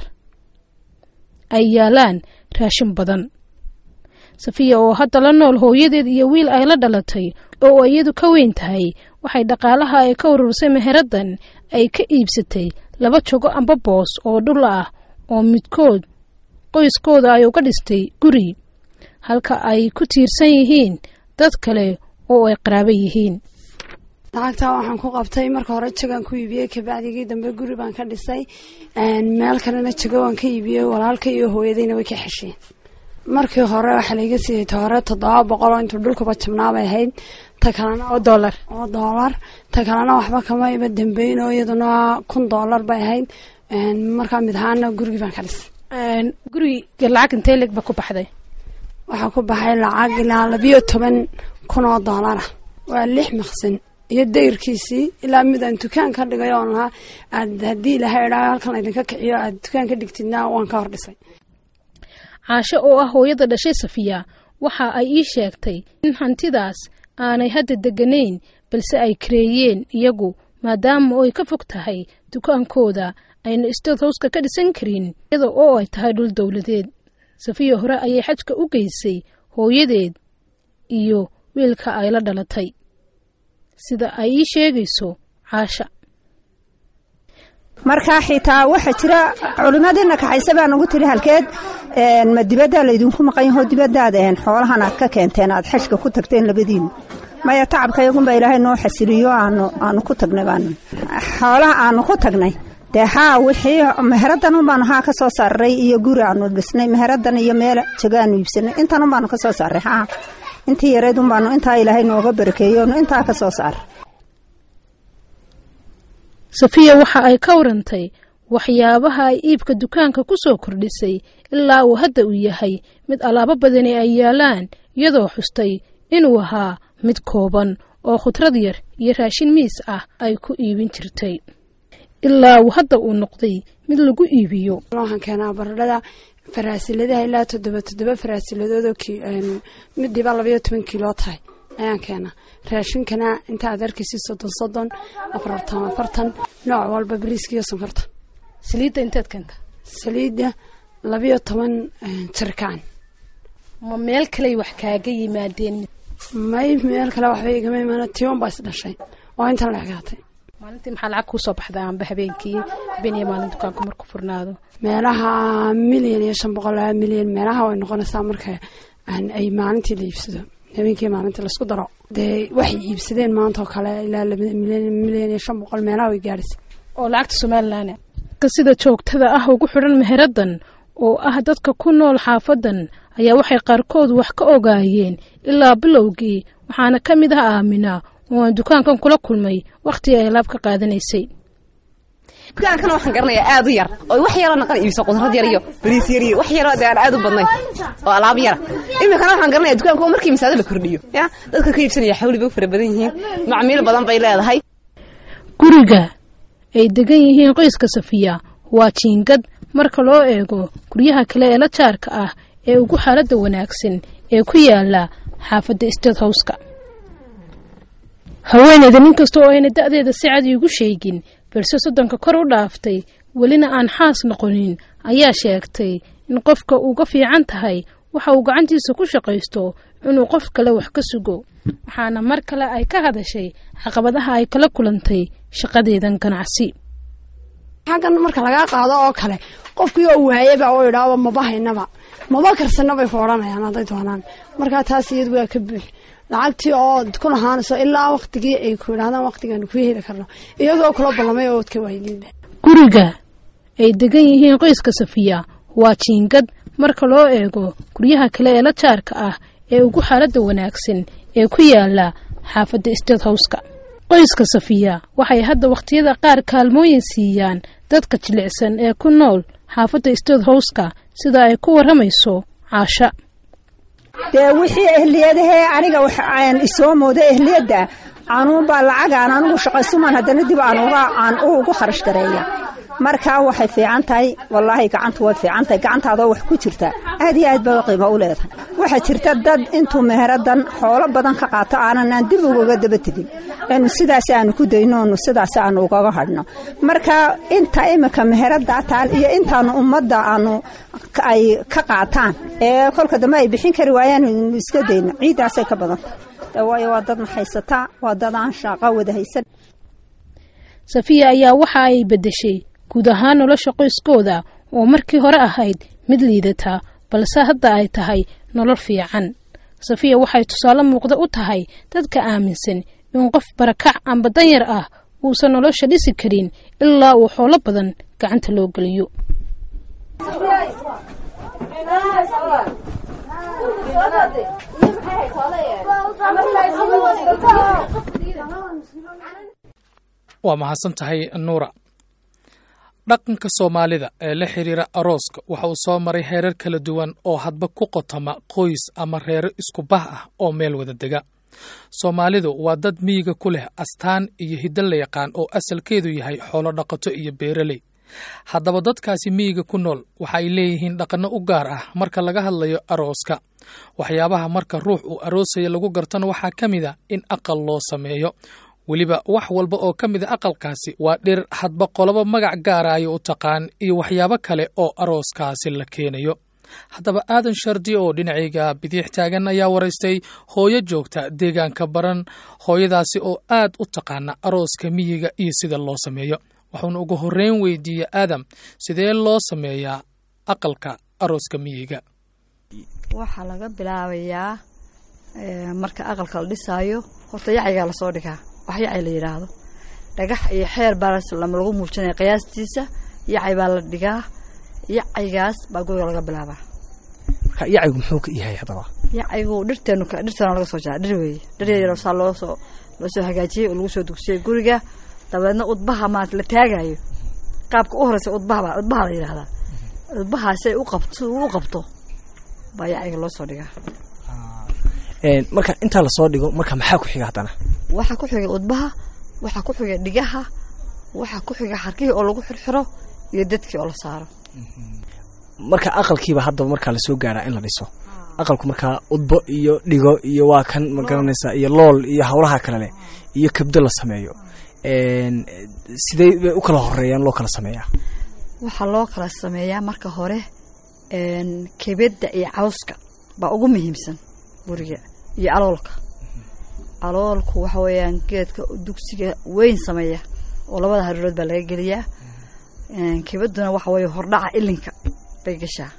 ay yaalaan raashin badan safiya oo hadda la nool hooyadeed iyo wiil ay la dhalatay oo iyadu ka weyn tahay waxay dhaqaalaha ay ka urursay meheraddan ay ka iibsatay laba jogo amba boos oo dhul ah oo midkood qoyskooda ay uga dhistay guri halka ay ku tiirsan yihiin dad kale oo ay qaraabo yihiin lacagtaa waxaan ku qabtay marka hore jagaan ku iibiyey kabacdigii dambe guri baan ka dhisay meel kalena jago waan ka iibiyey walaalka iyo hooyadayna way ka xesheen markii hore waxaa laiga siiyey ta hore toddoba boqol oo intuu dhulkuba jabnaabay ahayd ta kalena oo doolar oo doolar ta kalena waxba kama iba dambeyn oo iyaduna kun doolar bay ahayd markaa mid ahaana gurigii baan ka dhisay guriga lacag intee leeg ba ku baxday waxaa ku baxay lacag ilaa labiyo toban kun oo doolara waa lix maqsin iyo dayrkiisii ilaa mid aan dukaan ka dhigay oon lahaa aad haddii ilahay idhaa halkan laydinka kiciyo aad dukaan ka dhigtidna waan ka hor dhisay caasho oo ah hooyada dhashay safiya waxa ay ii sheegtay in hantidaas aanay hadda degganayn balse ay kareeyeen iyagu maadaama oo ay ka fog tahay dukaankooda ayna state howska ka dhisan karin iyada oo ay tahay dhul dowladeed safiya hore ayay xajka u geysay hooyadeed iyo wiilka ay la dhalatay sida ay ii sheegayso caasha markaa xitaa waxaa jira culimadiina kaxayse baa nagu tiri halkeed ma dibaddaa laydinku maqan yaho dibadaad xoolahan aad ka keenteen aad xajka ku tagteen labadiina maya tacabka iyagunba ilaahay noo xasiliyo aanu ku tagnay baanu xoolaha aanu ku tagnay dee haa wixii meheradan unbaanu haa ka soo saaray iyo guri aanu dhisnay meheradan iyo meel jagaanu iibsanay intan unbaanu ka soo saaray haa intii yareed unbaanu intaa ilaahay nooga barakeeyo onu intaa ka soo saaray safiya waxa ay ka warantay waxyaabaha ay iibka dukaanka ku soo kordhisay ilaa uu hadda uu yahay mid alaabo badani ay yaalaan iyadoo xustay inuu ahaa mid kooban oo khudrad yar iyo raashin miis ah ay ku iibin jirtay ilaa uu hadda uu noqday mid lagu iibiyo waxaan keenaa baradhada faraasiladaha ilaa toddoba toddoba faraasiladoodoo midiiba labayo toban kiilo tahay ayaan keenaa raashinkana inta aad arkaysi soddon soddon afartan afartan nooc walba bariiska iyo sonkorta saliidda inteed keenta saliidda labayo toban jirkaan ma meel kaley wax kaaga yimaadeen may meel kale waxba igama imaana tion baa is dhashay oo intan la egaatay maalintii maxaa lacag kuusoo baxda amba habeenkii habeen iyo maalin dukaanku marku furnaado meelaha milyan iyo shan boqol laba milyan meelaha way noqonaysaa marka ay maalintii la iibsado habeenkii maalintii laisku daro dee waxay iibsadeen maanta oo kale ilaa milyan iyo shan boqol meelaha way gaadhaysa oo lacagta somalilan sida joogtada ah ugu xidhan meheradan oo ah dadka ku nool xaafadan ayaa waxay qaarkood wax ka ogaayeen ilaa bilowgii waxaana ka mid ah aamina oo aan dukaankan kula kulmay wakhtigii ay laab ka qaadanaysay dukaankana waxaan garanayaa aad u yar oo wax yaroo naqan iibso qudrad yar iyo bariis yar iyo wax yaroo aan aad u badnayn oo alaab yara iminkana waxaan garanayaa dukaanka oo markii misaado la kordhiyo ya dadka ka iibsanaya xawli bay u fara badan yihiin macmiil badan bay leedahay guriga ay degan yihiin qoyska safiya waa jiingad marka loo eego guryaha kale ee la jaarka ah ee ugu xaaladda wanaagsan ee ku yaala xaafadda state howska haweeneyda nin kasta oo ayna da'deeda si cad iigu sheegin balse soddonka kor u dhaaftay welina aan xaas noqonin ayaa sheegtay in qofka uga fiican tahay waxa uu gacantiisa ku shaqaysto inuu qof kale wax ka sugo waxaana mar kale ay ka hadashay caqabadaha ay kala kulantay shaqadeedan ganacsi xaggan marka lagaa qaado oo kale qofkii oo waayaba oo idhaaba maba haynaba maba karsana bay ku odhanayaan hadday doonaan markaa taas iyadu waa ka buux lacagtii oo ku lahaanayso ilaa waktigii ay ku idhahdaan waktigaanu ku heli karno iyagoo kula ballamay oo odka waaydiinba guriga ay degan yihiin qoyska safiya waa jiingad marka loo eego guryaha kale ee la jaarka ah ee ugu xaaladda wanaagsan ee ku yaala xaafadda state howska qoyska safiya waxay hadda wakhtiyada qaar kaalmooyin siiyaan dadka jilicsan ee ku nool xaafadda state howska sida ay ku warramayso caasha dee wixii ehliyadahee aniga waxaan isoo mooda ehliyadda anuunbaa lacagaan anigu shaqaysuman haddana dib aan ugu kharash gareeya markaa waxay fiican tahay wallaahi gacantu way fiican tahay gacantaadoo wax ku jirta aad iyo aad bay qiimo u leedahay waxaa jirta dad intuu meheradan xoolo badan ka qaato aananaan dib ugaga daba tegin inu sidaas aanu ku dayno onu sidaas aanu ugaga hadhno marka inta iminka meheradaa taal iyo intaanu ummadda aanu ay ka qaataan ee kolka dambe ay bixin kari waayaan inu iska dayno ciiddaasay ka badanta waayo waa dad maxaysataa waa dad aan shaaqa wada haysan safiya ayaa waxa ay beddeshay guud ahaan nolosha qoyskooda oo markii hore ahayd mid liidata balse hadda ay tahay nolol fiican safiya waxay tusaale muuqda u tahay dadka aaminsan in qof barakac amba danyar ah uusan nolosha dhisi karin ilaa uu xoolo badan gacanta loo geliyo waa mahadsan tahay nuura dhaqanka soomaalida ee la xiriira arooska waxa uu soo maray heerar kala duwan oo hadba ku qotoma qoys ama reero isku bah ah oo meel wada dega soomaalidu waa dad miyiga ku leh astaan iyo hiddo la yaqaan oo asalkeedu yahay xoolo dhaqato iyo beeraley haddaba dadkaasi miyiga ku nool waxa ay leeyihiin dhaqanno u gaar ah marka laga hadlayo arooska waxyaabaha marka ruux uu aroosaya lagu gartana waxaa ka mid a in aqal loo sameeyo weliba wax walba oo ka mid a aqalkaasi waa dhir hadba qolobo magac gaaraayo u taqaan iyo waxyaabo kale oo arooskaasi la keenayo haddaba aadan shardi oo dhinacayga bidiix taagan ayaa waraystay hooyo joogta deegaanka baran hooyadaasi oo aad u taqaana arooska miyiga iyo sida loo sameeyo waxuuna ugu horreyn weydiiyey aadam sidee loo sameeyaa aqalka arooska miyiga waxaa laga bilaabayaa marka aqalka la dhisaayo horta yacaygaa lasoo dhigaa wax yacay la yidhaahdo dhagax iyo xeer baa lagu muujinaya qiyaastiisa yacay baa la dhigaa yacaygaas baa guriga laga bilaabaa marka yacaygu muxuu ka yahay haddaba yacaygu dhirteenu dhirteena laga soo jara dhir weeye dhir yar saa loo soo loo soo hagaajiyey oo lagu soo dugsiyey guriga dabeedna udbaha maanta la taagayo qaabka u horeysa udbaha baa udbaha la yidhahdaa udbaha si ay u qabto u qabto baa yacayga loo soo dhigaa marka intaa lasoo dhigo marka maxaa ku xiga haddana waxaa ku xiga udbaha waxaa ku xiga dhigaha waxaa ku xiga xarkihii oo lagu xirxiro iyo dadkii oo la saaro marka aqalkiiba haddaba markaa lasoo gaaraa in la dhiso aqalku markaa udbo iyo dhigo iyo waa kan ma garanaysaa iyo lool iyo howlaha kale leh iyo kabdo la sameeyo sidee bay u kala horeeyaan loo kala sameeyaa waxaa loo kala sameeyaa marka hore kebedda iyo cawska baa ugu muhiimsan guriga iyo aloolka aloolku waxa weeyaan geedka dugsiga weyn sameeya oo labada haruurood baa laga geliyaa kebadduna waxa weeye hordhaca ilinka bay gashaa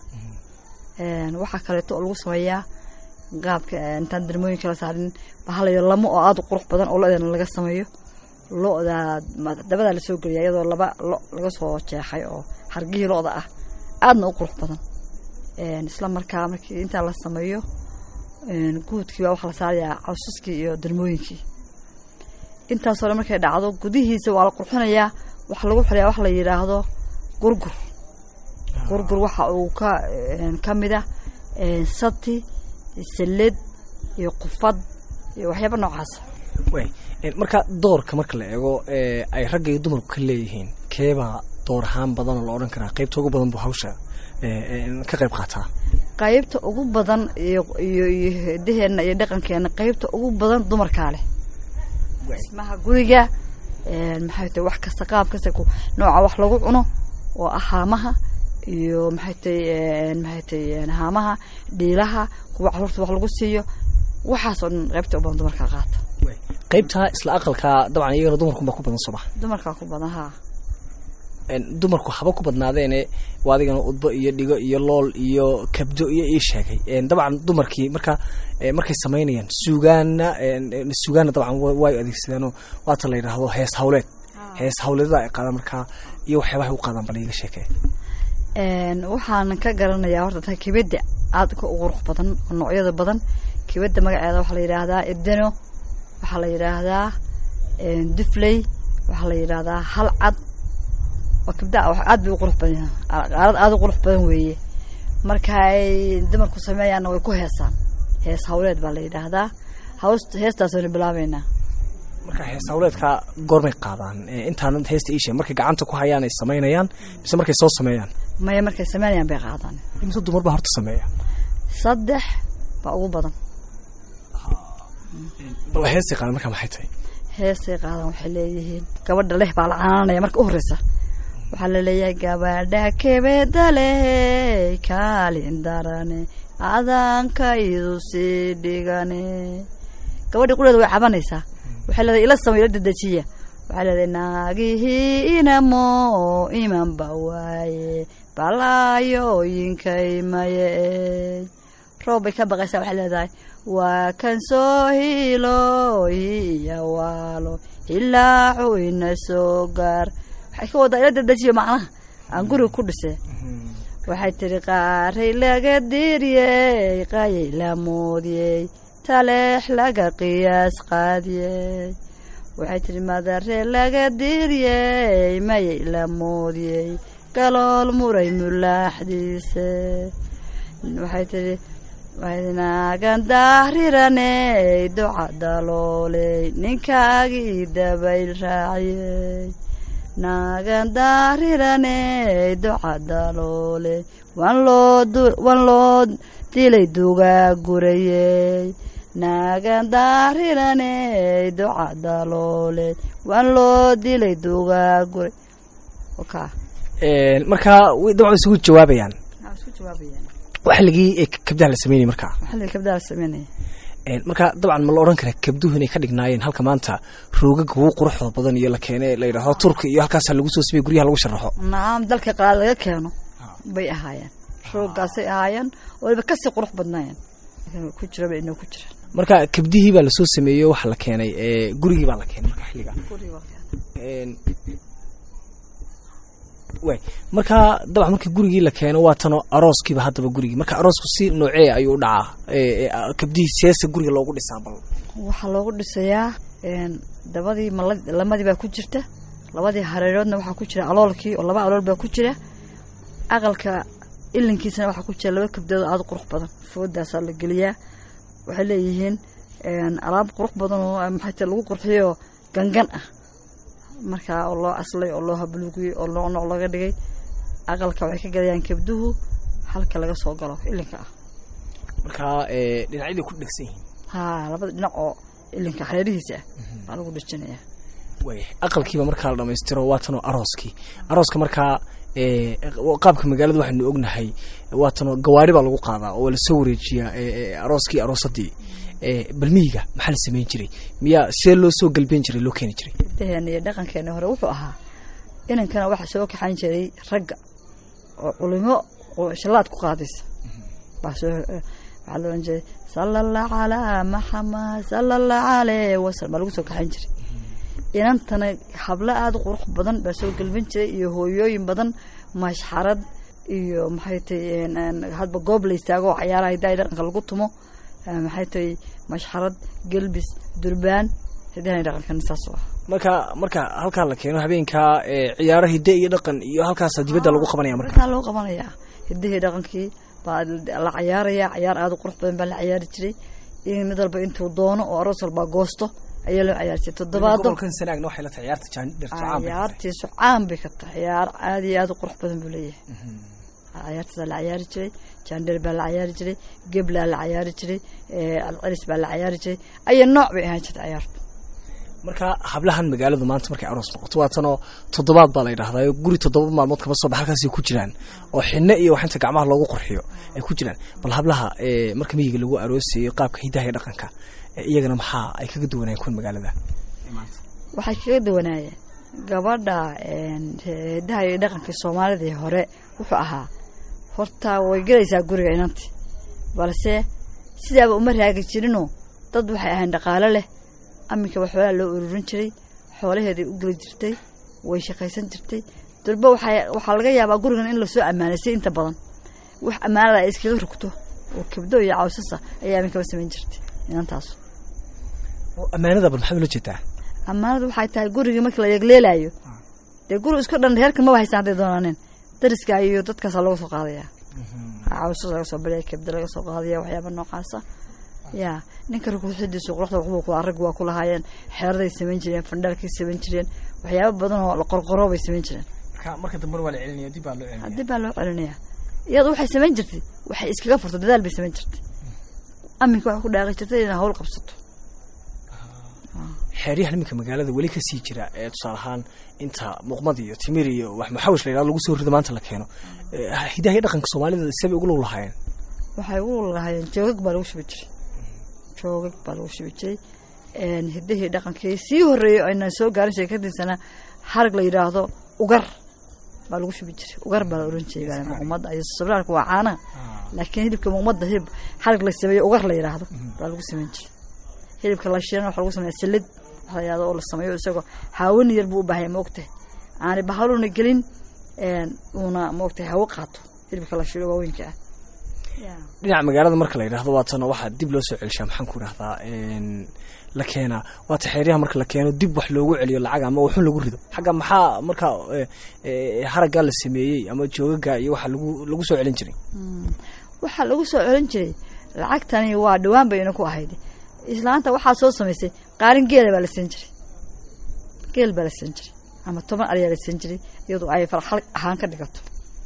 waxaa kaleeto oo lagu sameeyaa qaabka intaan darmooyinka la saarin bahalayo lamo oo aada u qurux badan oo lo-deena laga sameeyo lo-da dabadaa lasoo geliya iyadoo laba lo laga soo jeexay oo hargihii lo-da ah aadna u qurux badan isla markaa markii intaa la sameeyo guudkii baa waxaa la saarayaa cawsaskii iyo darmooyinkii intaasoo dhan markay dhacdo gudihiisa waa la qurxinayaa waxaa lagu xirayaa wax la yidhaahdo gurgur gurgur waxa uu ka ka mid ah sati salled iyo qufad iyo waxyaaba noocaasa marka doorka marka la eego ay ragga iyo dumarku ka leeyihiin keebaa door ahaan badanoo la odhan karaa qaybta ugu badan buu hawsha ka qayb qaataa qaybta ugu badan iyo iyo iyo hidaheena iyo dhaqankeena qaybta ugu badan dumarkaa leh dhismaha guriga maxay tahay wax kasta qaab kasta nooca wax lagu cuno oo ah haamaha iyo maxay tahay maxay tahay haamaha dhiilaha kuwa caruurta wax lagu siiyo waxaas oo dhan qaybta u badan dumarkaa qaata qaybtaa isla aqalka dabcan iyagana dumarkunbaa ku badan sooma dumarkaa ku badan haa dumarku haba ku badnaadeene waa adigana udbo iyo dhigo iyo lool iyo kabdo iyo ii sheegay dabcan dumarkii marka markay samaynayaan suugaana suugaana dabcan way adeegsadeenoo waata la yidhaahdo hees hawleed hees hawleedada ay qaadaan markaa iyo waxyaabahay u qaadaan bal iiga sheekee waxaan ka garanayaa horta taa kebedda aada ka u qurux badan oo noocyada badan kebedda magaceeda waxaa la yidhaahdaa edeno waxaa la yidhaahdaa dufley waxaa la yidhaahdaa halcad waa kabda aad bay u qurux badan qaarad aada u qurux badan weeye marka ay dumarku sameeyaanna way ku heesaan hees hawleed baa la yidhaahdaa haws heestaasaynu bilaabeynaa marka hees hawleedka goormay qaadaan intaan heesta iishe markay gacanta ku hayaan ay samaynayaan mise markay soo sameeyaan maya markay sameynayaan bay qaadaan mise dumar baa horta sameeya saddex baa ugu badan bal heestay qaadan markaa maxay tahay heestay qaadan waxay leeyihiin gabadha leh baa la canaanaya marka u horreysa waxaa la leeyahay gabadha kebeda leh kaalin darane adankaydu sii dhigane gabadhii qureeda way cabanaysaa waxay leedahay ila samay ila dedejiya waxay leedahay naagihii inamo imanba waaye balaayooyinkay maye roob bay ka baqaysaa waxay leedahay waa kan soo hilooyiya waalo hilaacu ina soo gaar waxay ka wadaa ila dedejiyo macnaha aan guriga ku dhisee waxay tiri qaaray laga diiryey qayay la moodiyey taleex laga qiyaas qaadiyey waxay tiri madare laga diiryey mayay la moodiyey galool muray mulaaxdiise waxay tiri naagan daahriraney duca dalooley ninkaagii dabayl raaciyey naagan daarirane docadaloole wan loo wan loo dilay dugaa gurayey naagan daarirane docadaloole wan loo dilay dugaa guray oka markaa way dabcan isugu jawaabayaan waxaa isku jawaabayaan waa xilligii ee kabdaha la sameynayay markaa xilliga kabdaa la sameynaya marka dabcan ma la odhan karaa kabduhu inay ka dhignaayeen halka maanta roogaga ugu quruxda badan iyo la keene la yidhaahdo turka iyo halkaasa lagu soo samey guryaha lagu sharaxo nacam dalka qaar laga keeno bay ahaayeen rooggaasay ahaayeen waliba kasii qurux badnaayeen ku jiraba inoo ku jiraan marka kabdihii baa lasoo sameeyey waxa la keenay gurigii baa la keenay marka xilliga way marka dabcan markii gurigii la keeno waa tanoo arooskiiba haddaba gurigii marka aroosku si noocee ayuu u dhacaa kabdihii seesa guriga loogu dhisaa bal waxaa loogu dhisayaa dabadii mala lamadii baa ku jirta labadii hareeroodna waxaa ku jira aloolkii oo laba alool baa ku jira aqalka ilinkiisana waxaa ku jira laba kabdood oo aada u qurux badan foodaasaa la geliyaa waxay leeyihiin alaab qurux badan oo maxay tahay lagu qurxiyo gangan ah markaa oo loo aslay oo loo habluugiyey oo nooc nooc laga dhigay aqalka waxay ka gadayaan kabduhu halka laga soo galo ilinka ah marka dhinacyadii ku dhegsan yihiin ha labada dhinac oo ilinka hareerihiisa ah baa lagu dhejinayaa way aqalkiiba markaa la dhamaystiro waa tanoo arooskii arooska markaa qaabka magaalada waxaynu ognahay waa tanoo gawaari baa lagu qaadaa oo lasoo wareejiyaa arooskii aroosadii balmiyiga maxaa la samayn jiray miyaa see loo soo galbeen jiray loo keeni jiray hidaheena iyo dhaqankeena hore wuxuu ahaa inankana waxaa soo kaxayn jiray ragga oo culimo oo shallaad ku qaadaysa baa soo waxaa la ohan jiray sala allah calaa maxamed sala allah caleyh wasalam baa lagu soo kaxayn jiray inantana hablo aada u qurux badan baa soo galbin jiray iyo hooyooyin badan mashxarad iyo maxay tahay hadba goob la istaago oo cayaaraha hidaha dhaqanka lagu tumo maxay tahay mashxarad gelbis durbaan hidaha dhaqankan saas u ah marka marka halkaa la keeno habeenkaa ciyaaro hidde iyo dhaqan iyo halkaasa dibadda lagu qabanaya marka markaa loo qabanayaa hidihii dhaqankii baa la cayaaraya cayaar aada u qurux badan baa la cayaari jiray in mid walba intuu doono oo aroos walbaa goosto ayaa loo ciyaari jiray toddobaado gobolkan sanaagna waxay la tahay ciyaarta jaandhirta ciyaartiisu caan bay ka tahay ciyaar aada iyo aada u qurux badan buu leeyahay ciyaartaasaa la cayaari jiray jaandheer baa la cayaari jiray geblaa la cayaari jiray alcelis baa la cayaari jiray aya nooc bay ahaan jirta ciyaartu marka hablahan magaaladu maanta markay aroos noqoto waa tanoo toddobaad baa la yidhahdaa guri toddoba maalmood kama soo bax halkaasay ku jiraan oo xinno iyo waxinta gacmaha loogu qurxiyo ay ku jiraan bal hablaha marka miyiga lagu aroosayo qaabka hidaha iyo dhaqanka iyagana maxaa ay kaga duwanayeen kuwan magaalada waxay kaga duwanaayeen gabadha hidaha iyo dhaqanka soomaalidii hore wuxuu ahaa horta way gelaysaa guriga inanti balse sidaaba uma raagi jirinoo dad waxay ahayn dhaqaalo leh aminkaba xoolaha loo ururin jiray xoolaheeday u geli jirtay way shaqaysan jirtay durba waxaa laga yaabaa gurigan in lasoo ammaanaysay inta badan wax ammaanada ay iskaga rugto oo kabdo iyo cawsasa ayaa aminkaba samayn jirtay inantaasu ammaanada bal maxaad ula jeedaa ammaanadu waxay tahay gurigii markii la yegleelaayo dee guri isku dhan reerkan maba haystaan hadday doonaaneen dariska iyo dadkaasaa laga soo qaadaya cawsas laga soo baraya kabdo laga soo qaadaya waxyaaba noocaasa ya ninka rukuuxidiisu quruxda waxbuu ku rag waa ku lahaayeen xeeraday samayn jireen fandhaalkay samayn jireen waxyaaba badan oo qorqoro bay samayn jireen marka dambena waa la celinaya dib baa loo celinaya dib baa loo celinaya iyadu waxay samayn jirtay waxay iskaga furto dadaal bay samayn jirtay aminka waxay ku dhaaqi jirtay inay hawl qabsato xeeryahan iminka magaalada weli ka sii jira ee tusaale ahaan inta muuqmad iyo timir iyo wax maxawish la yidhahdo lagu soo rido maanta la keeno hidaha iyo dhaqanka soomaalida sabay ugu lug lahaayeen waxay ugu lug lahaayeen joogag baa lagu shubi jiray joogag baa lagu shubi jiray hidahii dhaqankii sii horreeyey aynaan soo gaarin sheekadiisana harag la yidhaahdo ugar baa lagu shubi jiray ugar baa la oran jiray muuqmada iyo sabraarka waa caanaha laakiin hilibka muuqmada hilib harag la sameeyo ugar la yidhaahdo baa lagu samayn jiray hilibka la shiilana waxa lagu sameeya salid waxa la yidhahdo oo la sameeyo isagoo haawani yar buu u baahaya ma ogtahay aani bahaluna gelin uuna ma ogtahay hawo qaato hilibka la shiilo waaweynka ah dhinaca magaalada marka la yidhahdo waa tano waxaa dib loo soo celishaa maxaan ku idhahdaa la keenaa waata xeeryaha marka la keeno dib wax loogu celiyo lacag ama waxun lagu rido xagga maxaa marka haraggaa la sameeyey ama joogaga iyo waxa lagu lagu soo celin jiray waxaa lagu soo celin jiray lacagtani waa dhawaan bay ina ku ahayd islaanta waxaa soo samaysay qaarin geela baa la siin jiray geel baa la siin jiray ama toban ariyaa la siin jiray iyadoo ay farxal ahaan ka dhigato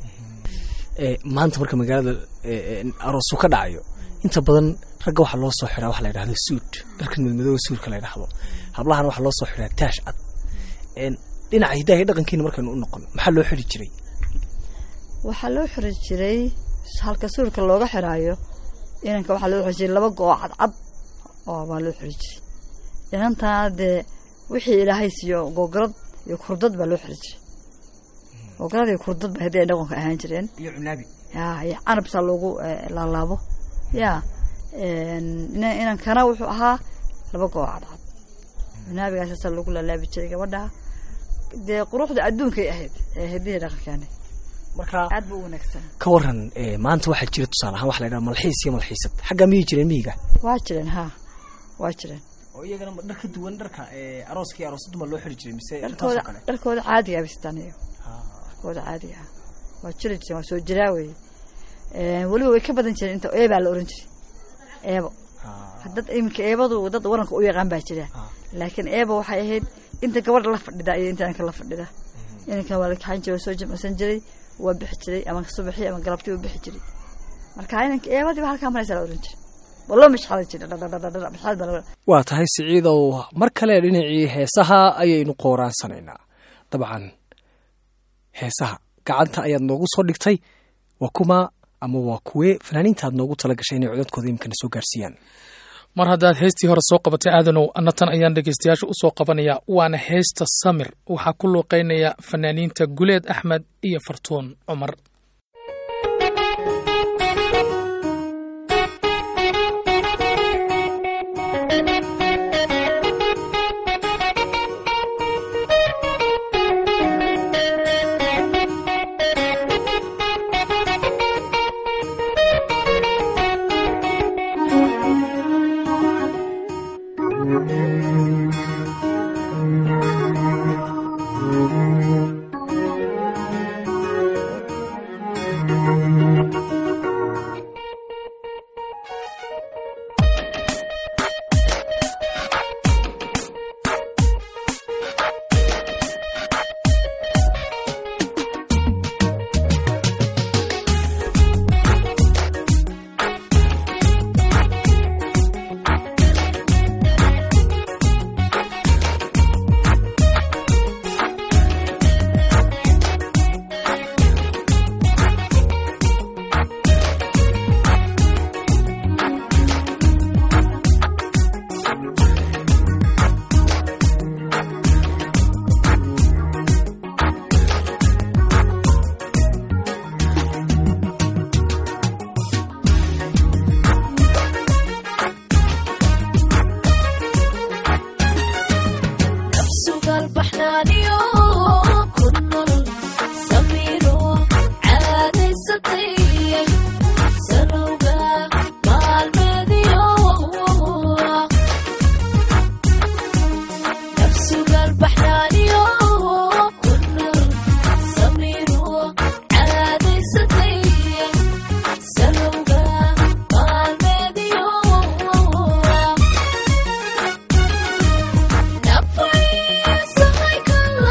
Ee, maanta marka magaalada ee, ee, aroosu ka dhacayo inta badan ragga waxaa loo soo xiraa waxa la yidhahdo suud dharka madmadooba suudka la yidhahdo hablahana waxaa loo soo xiraa taash cad Een, dhinaca hidaha iyo dhaqankiina markaynu u noqon maxaa loo xiri jiray waxaa loo xiri jiray halka suurka looga xiraayo inanka waxaa loo xiri jiray laba goo cadcad oo baa loo xiri jiray inantana dee wixii ilaahay siiyo gogorad iyo kurdad baa loo xiri jiray gogorad iyo kurdad ba haddii ay dhaqanka ahaan jireen iyo cunaabi ya iyo canabsaa loogu eh, laalaabo ya ina- inankana wuxuu ahaa laba goo cadcad naabigaasaasaa loogu laalaabi jiray gabadha dee quruxda adduunkay ahayd ee hiddihii dhaqankeeni marka aad buu u wanaagsan ka waran ee, maanta waxaa jira tusaale ahaan waxa la yidhahdo malxiis iyo malxiisad xaggaa miyay jireen miyiga waa jireen ha waa jireen oo iyagana ma dhar ka duwan dharka ee, arooska iyo aroosaddu ma loo xiri jiray mise dharkooda intaasoo kale dharkooda caadiga abistaan iyo dharkooda caadiga ah waa jiri jireen waa soo jiraa weye weliba way ka badan jireen inta eebaa la oran jiray eebo dad iminka eebadu dad waranka u yaqaan baa jira laakiin eebo waxay ahayd inta gabadha la fadhida iyo inta inanka la fadhida inankan waa la kaxan jiray waa soo jimcsan jiray waa bixi jiray ama subaxii ama galabtii u bixi jiray marka inanka eebadii ba halkaa maraysa la oran jiray waa loo mashxadan jiray dhadhadhadhadhadha mashxad baa la waa tahay siciidow mar kale dhinacii heesaha ayaynu qooraansanaynaa dabcan heesaha gacanta ayaad noogu soo dhigtay waa kuma ama waa kuwee fanaaniinta aad noogu tala gashay inay codadkooda imikana soo gaarsiiyaan mar haddaad heestii hore soo qabatay aadanow anna tan ayaan dhegaystayaasha u soo qabanaya waana heesta samir waxaa ku luuqaynaya fanaaniinta guleed axmed iyo fartuun cumar Nafay sahay kala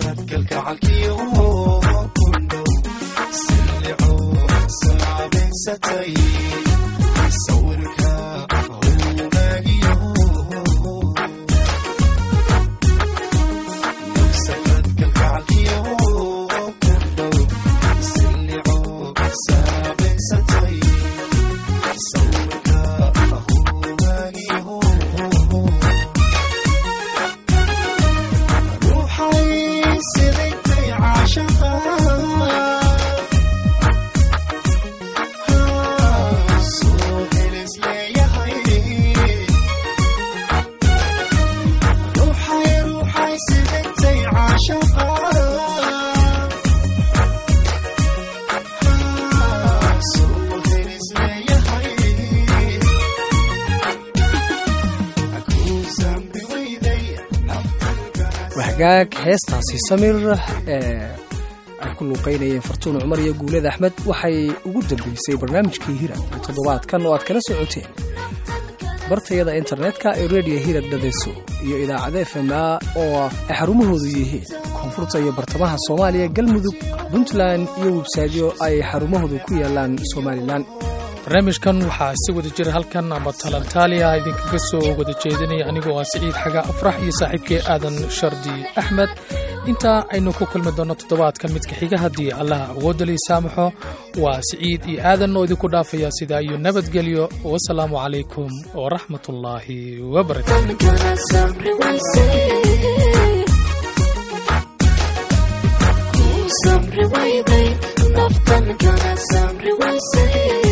hagaag heestaasi samir ee ay ku luuqaynayeen fartuun cumar iyo guuled axmed waxay ugu dambeysay barnaamijkii hirad ee toddobaadkan oo aad kala socoteen bartayada internetka ee redio hirad dhadeso iyo idaacada f m a oo ay xarumahoodu yihiin koonfurta iyo bartamaha soomaaliya galmudug puntland iyo websaydyo ay xarumahoodu ku yaalaan somalilan barnaamijkan waxaa si wada jira halkan amba talantaaliya idinkaga soo wada jeedinaya anigoo ah siciid xaga afrax iyo saaxiibkii aadan shardi axmed intaa aynu ku kulmi doonno toddobaadka midka xiga haddii allaha awoodalii saamaxo waa siciid iyo aadan oo idinku dhaafaya sidaa iyo nabadgelyo wasalaamu calaykum waraxmatullaahi wabarakaatu